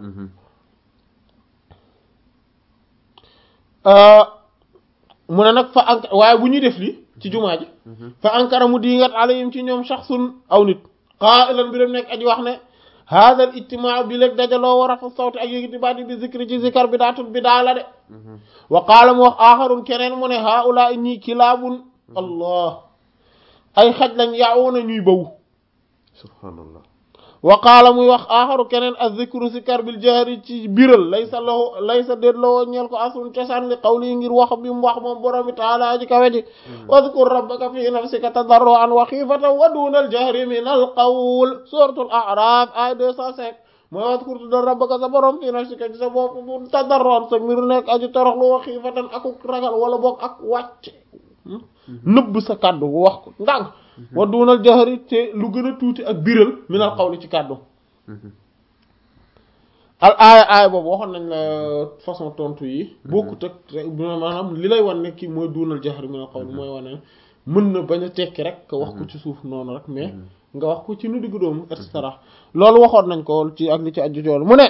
mu ne nag fa ank waaye bu ñuy def li ci jumaa ji fa ankara mu diingat alayhim ci ñoom shaxsun aw nit qaa'ilan bi dem nekk aji wax ne hada al ijtimaa bi léeg dajaloo war a fa sawti ak yëgiti baati bi zikri ci zikar bi daatut bi daa la de wa qaala mu wax aaxarun keneen mu ne haula ñii kilaabun allah ay xaj lañ yaawuna ñuy baw subhanallah wa qaala muy wax aaxaru keneen az zikru zikar bil jahri ci biral laysa lahu laysa déet la woo ñeel ko aslun cosaan li qawli ngir wax bi mu wax moom borom bi taala aji kawe ji wadkur rabbaka fi nafsika tadarruan wa xiifatan wa duna al jahri min al qawl suratul a'raf ay deux cent cinq mooy wadkur tuddal rabbaka sa borom fi nafsika ci sa bopp bu tadarruan sa mbir nekk aji toroxlu wa xiifatan akuk ragal wala boog ak wàcce nëbb sa kàddu wax ko ndànk wa dunal jahri te lu gën a tuuti ak biral minal qawli ci kàddu al aaya aaya boobu waxoon nañ la façon tontu yi bokkut ak maanaam li lay wan ne kii mooy dunal jahri minal qawli mooy wane mën na bañ a tekki rek nga wax ko ci suuf noonu rek mais nga wax ko ci nu diggu doomu et cetera loolu waxoon nañ ko ci ak li ci aju jool mu ne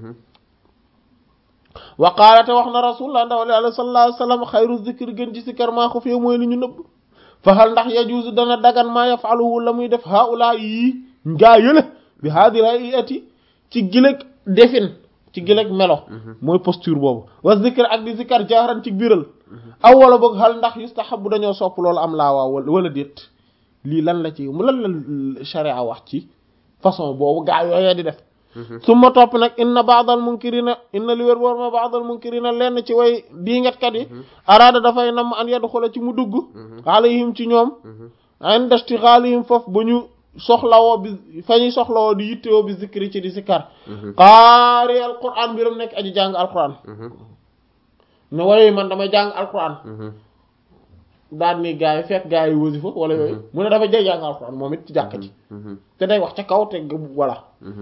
wa qaala te wax na rasulullah ndaw ali sallallahu alayhi wa sallam xayru zikri gën ci sikar maa ko fii mooy li ñu nëbb fa hal ndax yajuuzu dana dagan maa yafaluhu la muy def haula yii ngaa yële bi haadira ati ci gileg defin ci gileg melo mooy posture boobu wa zikr ak di zikar jaaran ci biral aw wala boog hal ndax yustahabu dañoo sopp loolu am laa waaw wala déet lii lan la ci lan la sharia wax ci façon boobu gaa yooyee di def summa topp nag inna baadal munkirina inna li wér boor ma baadal munkirina lenn ci way diingatkat yi araada dafay nam an yadxula ci mu dugg alayhim ci ñoom inda ishtighaalihim foofu ba ñu soxlawoo bi fa ñuy soxlawoo di yittewoo bi zikri ci di sikkar qaari alquran biram nekk aji jàng alquran ne waye man damay jàng alquran daan ni gaa yi fekk gaa yi wasifa wala yooyu mu ne dafa jay jàng alquran moom it ci jàkk ci te day wax ca kaw te voilà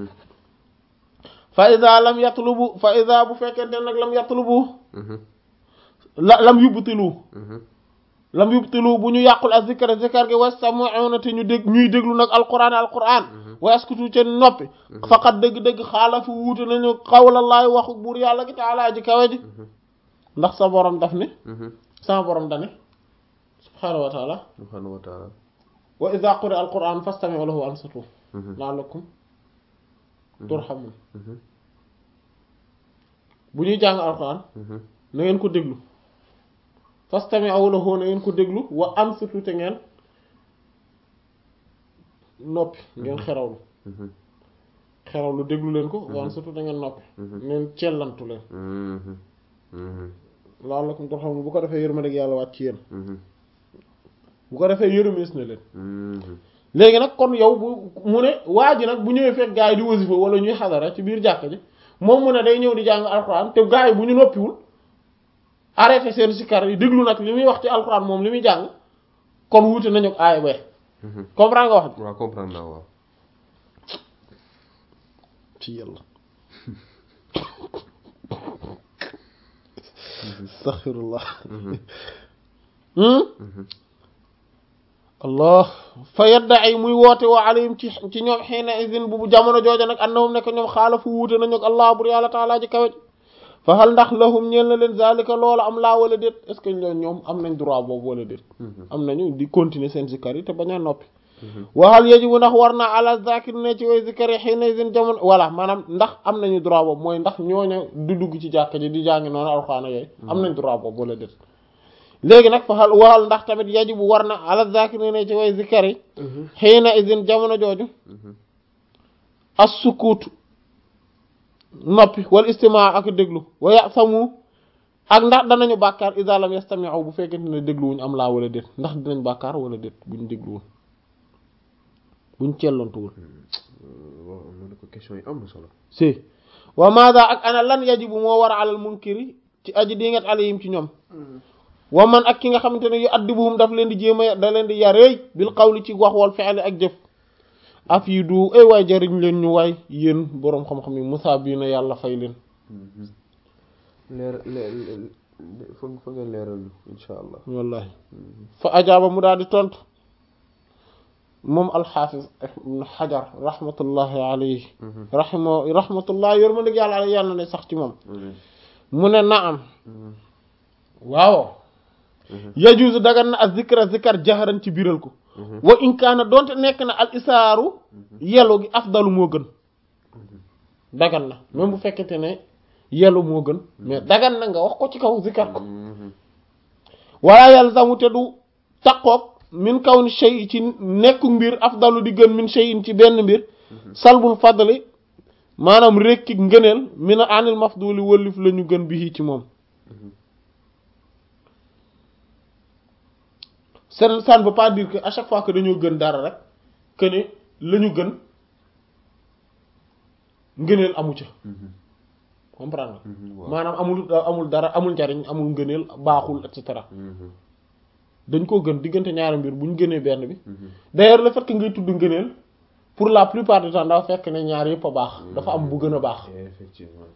fa ida lam yatlubu fa ida bu fekkente nag lam yatlubu la lam yubtilu lam yubtilu bu ñu yàqul ak zikra zikar gi wastamu'una te ñu dégg ñuy déglu nag alquran alquran wa yaskutu ca noppi faqat dëgg-dëgg xaalafu wuute nañu xawlallaahi waxu buur yàlla gi taalaa ji kawe ji ndax sa borom daf ne sama borom dane subhaanahu wa taala subhaanahu wa taala wa idha quri'a alquran fastami'u lahu wa ansitu la'allakum turhamun bu ñuy jàng alquran na ngeen ko déglu fastami'u lahu na ngeen ko déglu wa ansitu te ngeen noppi ngeen xerawlu xerawlu déglu leen ko wa ansitu te ngeen noppi ngeen cellantu leen la'allakum turhamun bu ko defee yërmande ak yàlla wàcc ci yéen bu ko defee yërëmees na leen léegi nag kon yow bu mu ne waa ji nag bu ñëwee fekk gaa yi di wasifa wala ñuy xadara ci biir jàkka ji moom mu ne day ñëw di jàng alxuraan te gaa yi bu ñu noppiwul arrêté seen sikar yi déglu nag li muy wax ci alxuraan moom li muy jàng kon wuute nañu ak aaya bee comprendre nga wax ji waaw comprendre naa waaw ci yàlla astaghfirullah allah fa yadda'i muy woote wa alayhim ci ci ñoom xiina idin bu jamono jooja nag annahum nekk ñoom xaalafu wuute nañu ak allah bur yàlla taalaa ji kawe fa hal ndax lahum ñeel na leen zalika loola am laa wala déet est ce que ñoom ñoom am nañ droit boobu wala déet am nañu di continuer seen zikkar yi te bañ a noppi wa hal yajibu ndax war naa ala zakir ne ci way zikkar yi xiina idin jamono voilà maanaam ndax am nañu droit boobu mooy ndax ñooñu du dugg ci jàkka ji di jàngi noonu alxaana yooyu am nañ droit boobu wala déet léegi nag fa xal waxal ndax tamit yajibu war na ala zakiri ne ci way zikkar yi xëy na idin jamono jooju as sukuutu noppi wala istimaa ak déglu waya samu ak ndax danañu bàkkaar iza lam yastami'u bu fekkente ne dégluwuñu am laa wala déet ndax dinañ bàkkaar wala déet buñ dégluwul buñ cellantuwul waaw am na ko question yi am na solo si wa maada ak ana lan yajibu moo war a alal munkiri ci aji dingat alayhim ci ñoom wa man ak ki nga xamante ne yu addibuhum daf leen di jéem a da leen di yareey bil qawli ci wax wal fi'li ak jëf af yi du ay waay jariñ leen ñu waay yéen boroom xam-xam yi musaa bii na yàlla fay leen leer leer fa fa ngeen leeral insha allah wallahi fa ajaaba mu daal di tontu moom alxaafis ibn xajar rahmatullahi alayhi rahima rahmatullahi yor ma dëgg yàlla ala yàlla ne sax ci moom mu ne naam waaw yajuuzu dagan na ak zikra zikar jaharan ci biral ko wa in kaana doonte nekk na al isaaru yelu gi afdalu moo gën dagan na même bu fekkente ne yelu moo gën mais dagan na nga wax ko ci kaw zikar ko wala yalzamu te du taqoog min kaw ni shay ci nekku mbir afdalu di gën min shayin ci benn mbir salbul fadli maanaam rekki ngëneel min a anil mafduli wëllif la ñu gën bi ci moom ça ça ne veut pas dire que à chaque fois que dañoo gën dara rek que ne la ñu gën ngëneel amu ca comprendre nga maanaam amul amul dara amul njariñ amul ngëneel baaxul et cetera dañ koo gën diggante ñaari mbir bu ñu gënee benn bi d'ailleurs le fait que ngay tudd ngëneel pour la plupart du temps dafa fekk ne ñaar yëpp a baax dafa am bu gën a baax effectivement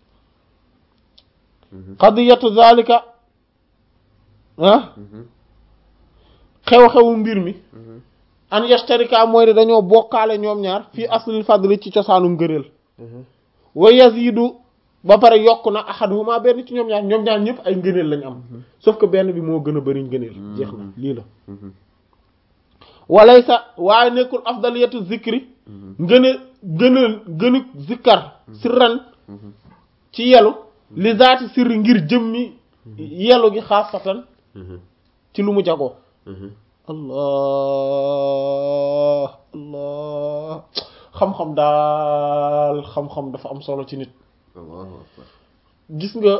qadiyatu zalika ah xew-xewu mbir mi an yashtarika mooy de dañoo bokkaale ñoom ñaar fii aslil fadli ci cosaanu ngëneel wa yazidu ba pare yokk na ahaduhuma benn ci ñoom ñaar ñoom ñaar ñëpp ay ngëneel lañ am sauf que benn bi moo gën a bari ngëneel jeex na lii la walaysa waaye nekkul afdaliyatu zikri ngëne gënal gënu zikkar sirran ci yelu li zaati sirri ngir jëmmi yelu gi xaasatan ci lu mu jagoo allah allah xam-xam daal xam-xam dafa am solo ci nit allahu akbar gis nga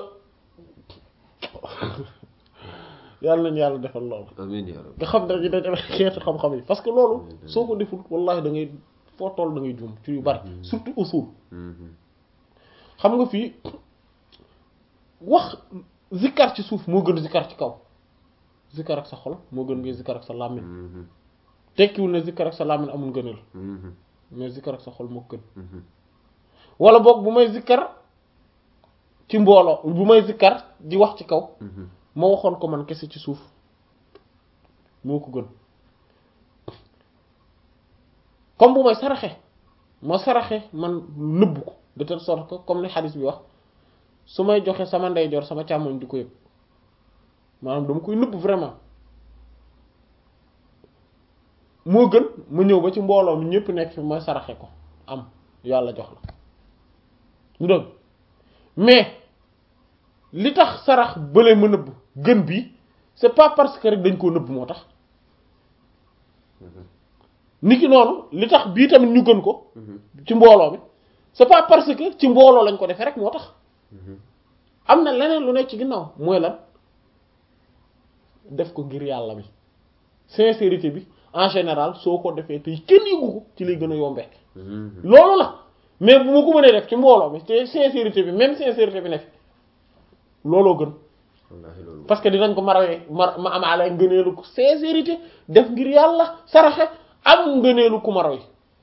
yàlla nañu yàlla defal loolu amiin yaa rabbi nga xam ne dañuy dajale xeetu xam-xam yi parce que loolu soo ko deful wallahi da ngay foo toll da ngay juum ci yu bari surtout usul xam nga fii wax zikkar ci suuf moo gën zikkar ci kaw zikkar ak sa xol moo gën ngay zikkar ak sa làmmiñ tekkiwul ne zikkar ak sa làmmiñ amul gënal mais zikkar ak sa xol moo gën wala boog bu may zikkar ci mbooloo bu may zikkar di wax ci kaw ma waxoon ko man kese ci suuf moo ko gën comme bu may saraxe ma saraxe man nëbb ko de telle sorte que comme ni xadis bi wax su may joxe sama ndeyjoor sama càmmoñ di ko yëg maanaam dama koy nëbb vraiment moo gën ma ñëw ba ci mbooloo mi ñëpp nekk fi ma saraxe ko am yàlla jox la ñu doon mais li tax sarax bële ma nëbb gën bi c'est pas parce que rek dañ koo nëbb moo tax niki noonu li tax bii tamit ñu gën ko ci mbooloo mi c'est pas parce que ci mbooloo lañ ko defee rek moo tax am na leneen lu nekk ci ginnaaw mooy lan def ko ngir yàlla mi sincérité bi en général soo ko defee tey kenn yëgu ko ci lay gën a yombee loolu la mais bu ma ko mënee def ci mbooloo mi te sincérité bi même sincérité bi nekk looloo gën wallaahi loolu parce que dinañ ko marawee ma ma amaale ngëneelu ko sincérité def ngir yàlla saraxe am ngëneelu ku maraw yi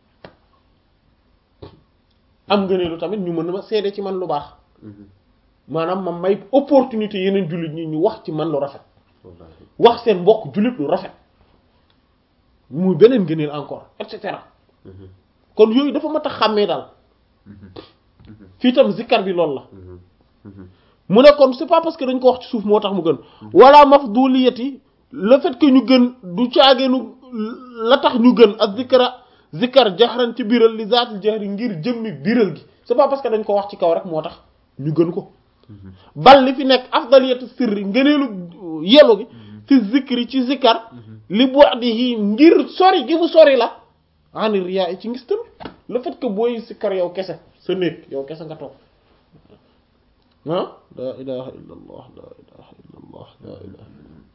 am ngëneelu tamit ñu mën ma seede ci man lu baax maanaam ma may opportunité yeneen jullit ñi ñu wax ci man lu rafet wallaahi wax seen mbokk jullit lu rafet muy beneen ngëneel encore et cetera kon yooyu dafa mat a xàmmee daal fii tam zikkar bi loolu la mu ne kon c'est pas parce que dañ ko wax ci suuf moo tax mu gën wala mafduliyati le fait que ñu gën du caageenu la tax ñu gën ak zikra zikkar jaxran ci biral li zaatil jahri ngir jëmmi biral gi c'est pas parce que dañ ko wax ci kaw rek moo tax ñu gën ko bal li fi nekk afdaliyatu sirri ngëneelu yelu gi fi zikri ci zikkar li bu'dihi ngir sori gi mu sori la ani riyaa yi ci ngistal le fait que booy zikkar yow kese sa néeg yow kese nga toog ah laa ilaha illa allah laa ilaha illa allah laa ilaha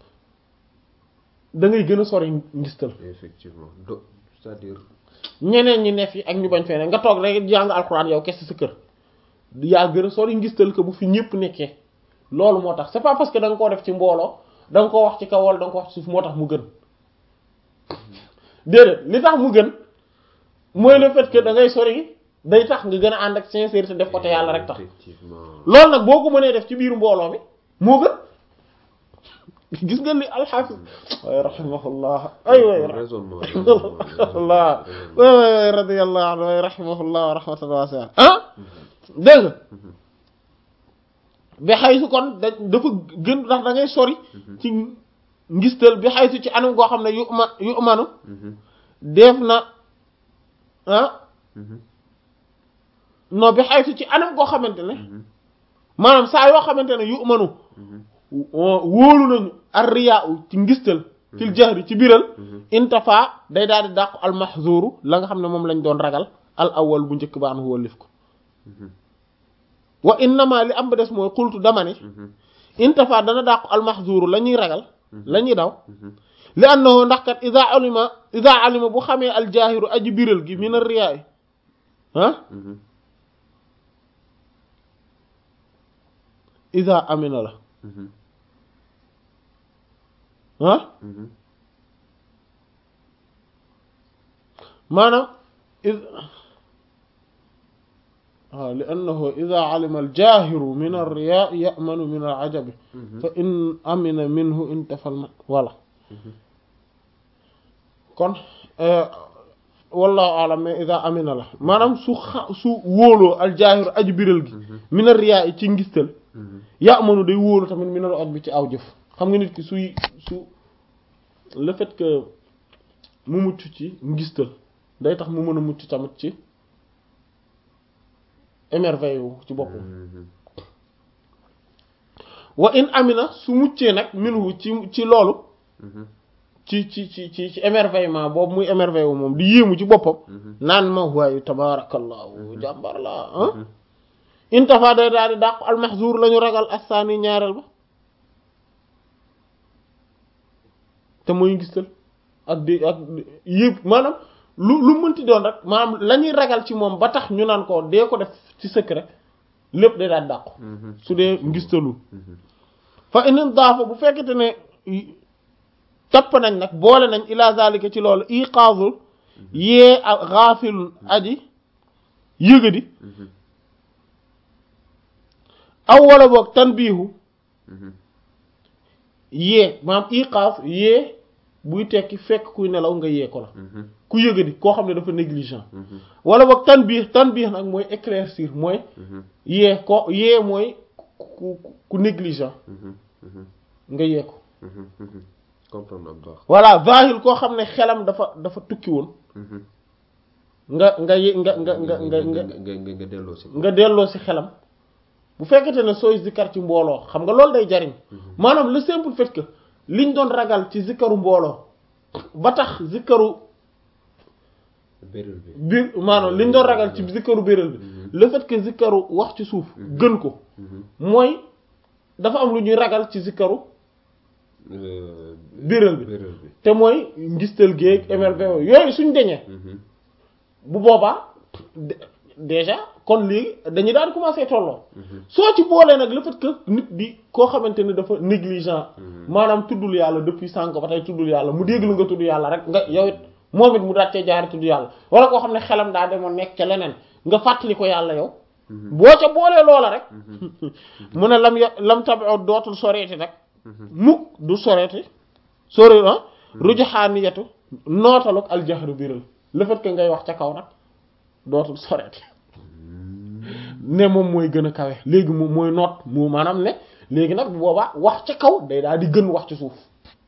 da ngay gën a sori ngistal effectivement do c'est-à-dire ñeneen ñi ne fi ak ñu bañ fee ne nga toog rek jàng alxuraan yow kese sa kër yaa gën a sori ngistal que bu fi ñëpp nekkee loolu moo tax c'est pas parce que da nga koo def ci mbooloo da nga koo wax ci kaw wala da nga ko wax ci suuf moo tax mu gën déedéet li tax mu gën mooy le fait que da ngay sori day tax nga gën a ànd ak sincérité def ko te yàlla rek tax effectivement loolu nag boo ko mënee def ci biir mbooloo mi moo gën gis nga li alxaafis waay rahimahullah ay waay raisonnement rahimahullah waay waay waay radiyallahu anhu waay rahimahullah wa rahmatan wasi'a ah dégg nga bi xaysu kon da dafa gën ndax da ngay sori ci ngistal bi xaysu ci anam goo xam ne yu ma yu manu def na ah non bi xaysu ci anam goo xamante ne maanaam saa yoo xamante ne yu manu wóolu nañu arriyaa ci ngistal fil jahri ci biral intafa day daal di dàqu al mahzuru la nga xam ne moom lañ doon ragal al awal bu njëkk ba an wóolif ko wa innama li am ba des mooy xultu dama ne intafa dana dàqu al mahzuru la ñuy ragal la ñuy daw li annahu ndax kat ida alima ida alima bu xamee al jaahiru aji biral gi min arriyaa ah ida amina la ah maanaam waaw li annahu ida alima aljahiru min alriya yamanu min alajabi fa in amina minhu intafal ma voilà kon wallahu alam mais ida amina la maanaam su xa su wóoloo aljahiru aji biral gi min alriya yi ci ngistal yamanu day wóolu tamit min al bi ci aw jëf xam nga nit ki suy su le fait que mu mucc ci ngistal day tax mu mën a mucc tamit ci émerveillé wu ci boppam wa in amina su muccee nag minhu ci ci loolu ci ci ci ci ci émerveillement boobu muy émerveillé wu moom di yéemu ci boppam naan ma waayu tabarakallahu jàmbar la ah intafa day daal di dàqu almahzur la ñu ragal assaani ñaareel ba te mooy ngistal ak di ak yëpp maanaam lu lu mënti doon rek maanaam la ñuy ragal ci moom ba tax ñu naan ko dee ko def ci secret lépp day daal dàqu su dee ngistalu fa inin daafa bu fekkete ne topp nañ nag boole nañ ila zalika ci loolu iqaazul yee ak xaafilun aji yëgadi aw wala boog tanbiihu yee maanaam iqaaf yee buy tekki fekk kuy nelaw nga yee ko la Mhm. ku yëgadi koo xam ne dafa négligent Mhm. wala boog tanbiih tanbiih nag mooy éclaircir mooy Mhm. yee ko yee mooy ku ku ku négligent Mhm. Mhm. nga yee ko Mhm. Mhm. comprendre am baax. voilà zahir koo xam ne xelam dafa dafa tukki woon Mhm. nga nga ye nga nga nga nga nga nga nga nga delloo si. nga delloo ci xelam bu fekkete ne sooy zikkar ci mbooloo xam nga loolu day jariñ maanaam le simple fait que liñ doon ragal ci zikkaru mbooloo ba tax zikkaru béril bi. biir maanaam liñ doon ragal ci zikkaru biiral bi le fait que zikkaru wax ci suuf gën ko Mhm. mooy dafa am lu ñuy ragal ci zikkaru Euh, biiral bi béril bi. te mooy ngistal géeg émerveillement yooyu suñ deñee Mhm. bu boobaa de- déjà kon léegi dañuy daan commencer tolloo Mhm. soo ci boolee nag le fait que nit di koo xamante ne dafa négligent Mhm. maanaam tuddul yàlla depuis sànq ba tey tuddul yàlla mu dégg lu nga tudd yàlla rek nga yow it moom it mu daat cee jaari tudd yàlla wala koo xam ne xelam daa demoon nekk ca leneen nga fàttali ko yàlla yow Mhm. boo ca boolee loola rek Mhm. mu ne lam ya lam taboo dootul soreeti rek Mhm. mukk du soreeti sore ah rujaxaaniyatu nootaluk aljahru biral le fait que ngay wax ca kaw nag dootul soreeti ne moom mooy gën a kawe léegi moom mooy noot mu maanaam ne léegi nag bu boobaa wax ca kaw day daal di gën wax ci suuf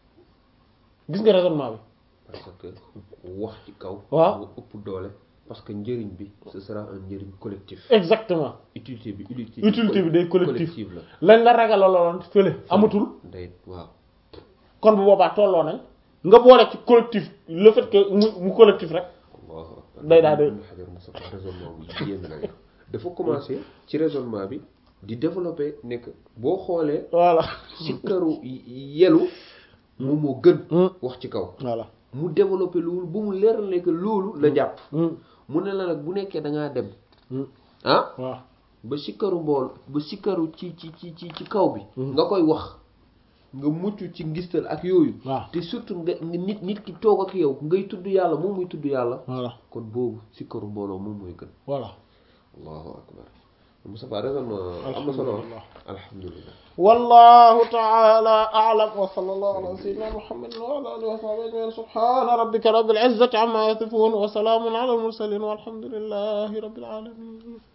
gis nga raisonnement bi parce que wax ci kaw. Waaw. moo ëpp doole parce que njëriñ bi ce sera un njëriñ collectif. exactement utilité bi utilité utilité bi day collectif collective lañ la. la ragalaloon fële amatul day waaw. kon bu boobaa tolloo nañ nga boole ci collectif le fait que mu mu collectif rek waaw Day daal di- Ibn Hajar Moustapha raisonnement bi yéen la dafa commencé ci raisonnement bi di développer nekk boo xoolee voilà sikkaru yelu moom moo gën Hmm. wax ci kaw voilà mu développer loolu bu mu leeral ne que loolu la jàpp Hmm. mu ne la nag bu nekkee da ngaa dem Hmm. ah waaw ba sikkaru mbool ba sikkaru ci ci ci ci ci kaw bi Hmm. nga koy wax nga mucc ci ngistal ak yooyu waaw te surtout nga nga nit nit ki toog ak yow ngay tudd yàlla moom muy tudd yàlla voilà kon boobu sikkaru mbooloo moom mooy gën voilà allahu akbar Moustapha raisonnement am na solo Alhamdulillah. alhamdulilah والله تعالى أعلم وصلى الله على سيدنا محمد وعلى آله وصحبه أجمعين سبحان ربك رب العزة عما يصفون وسلام على المرسلين والحمد لله رب العالمين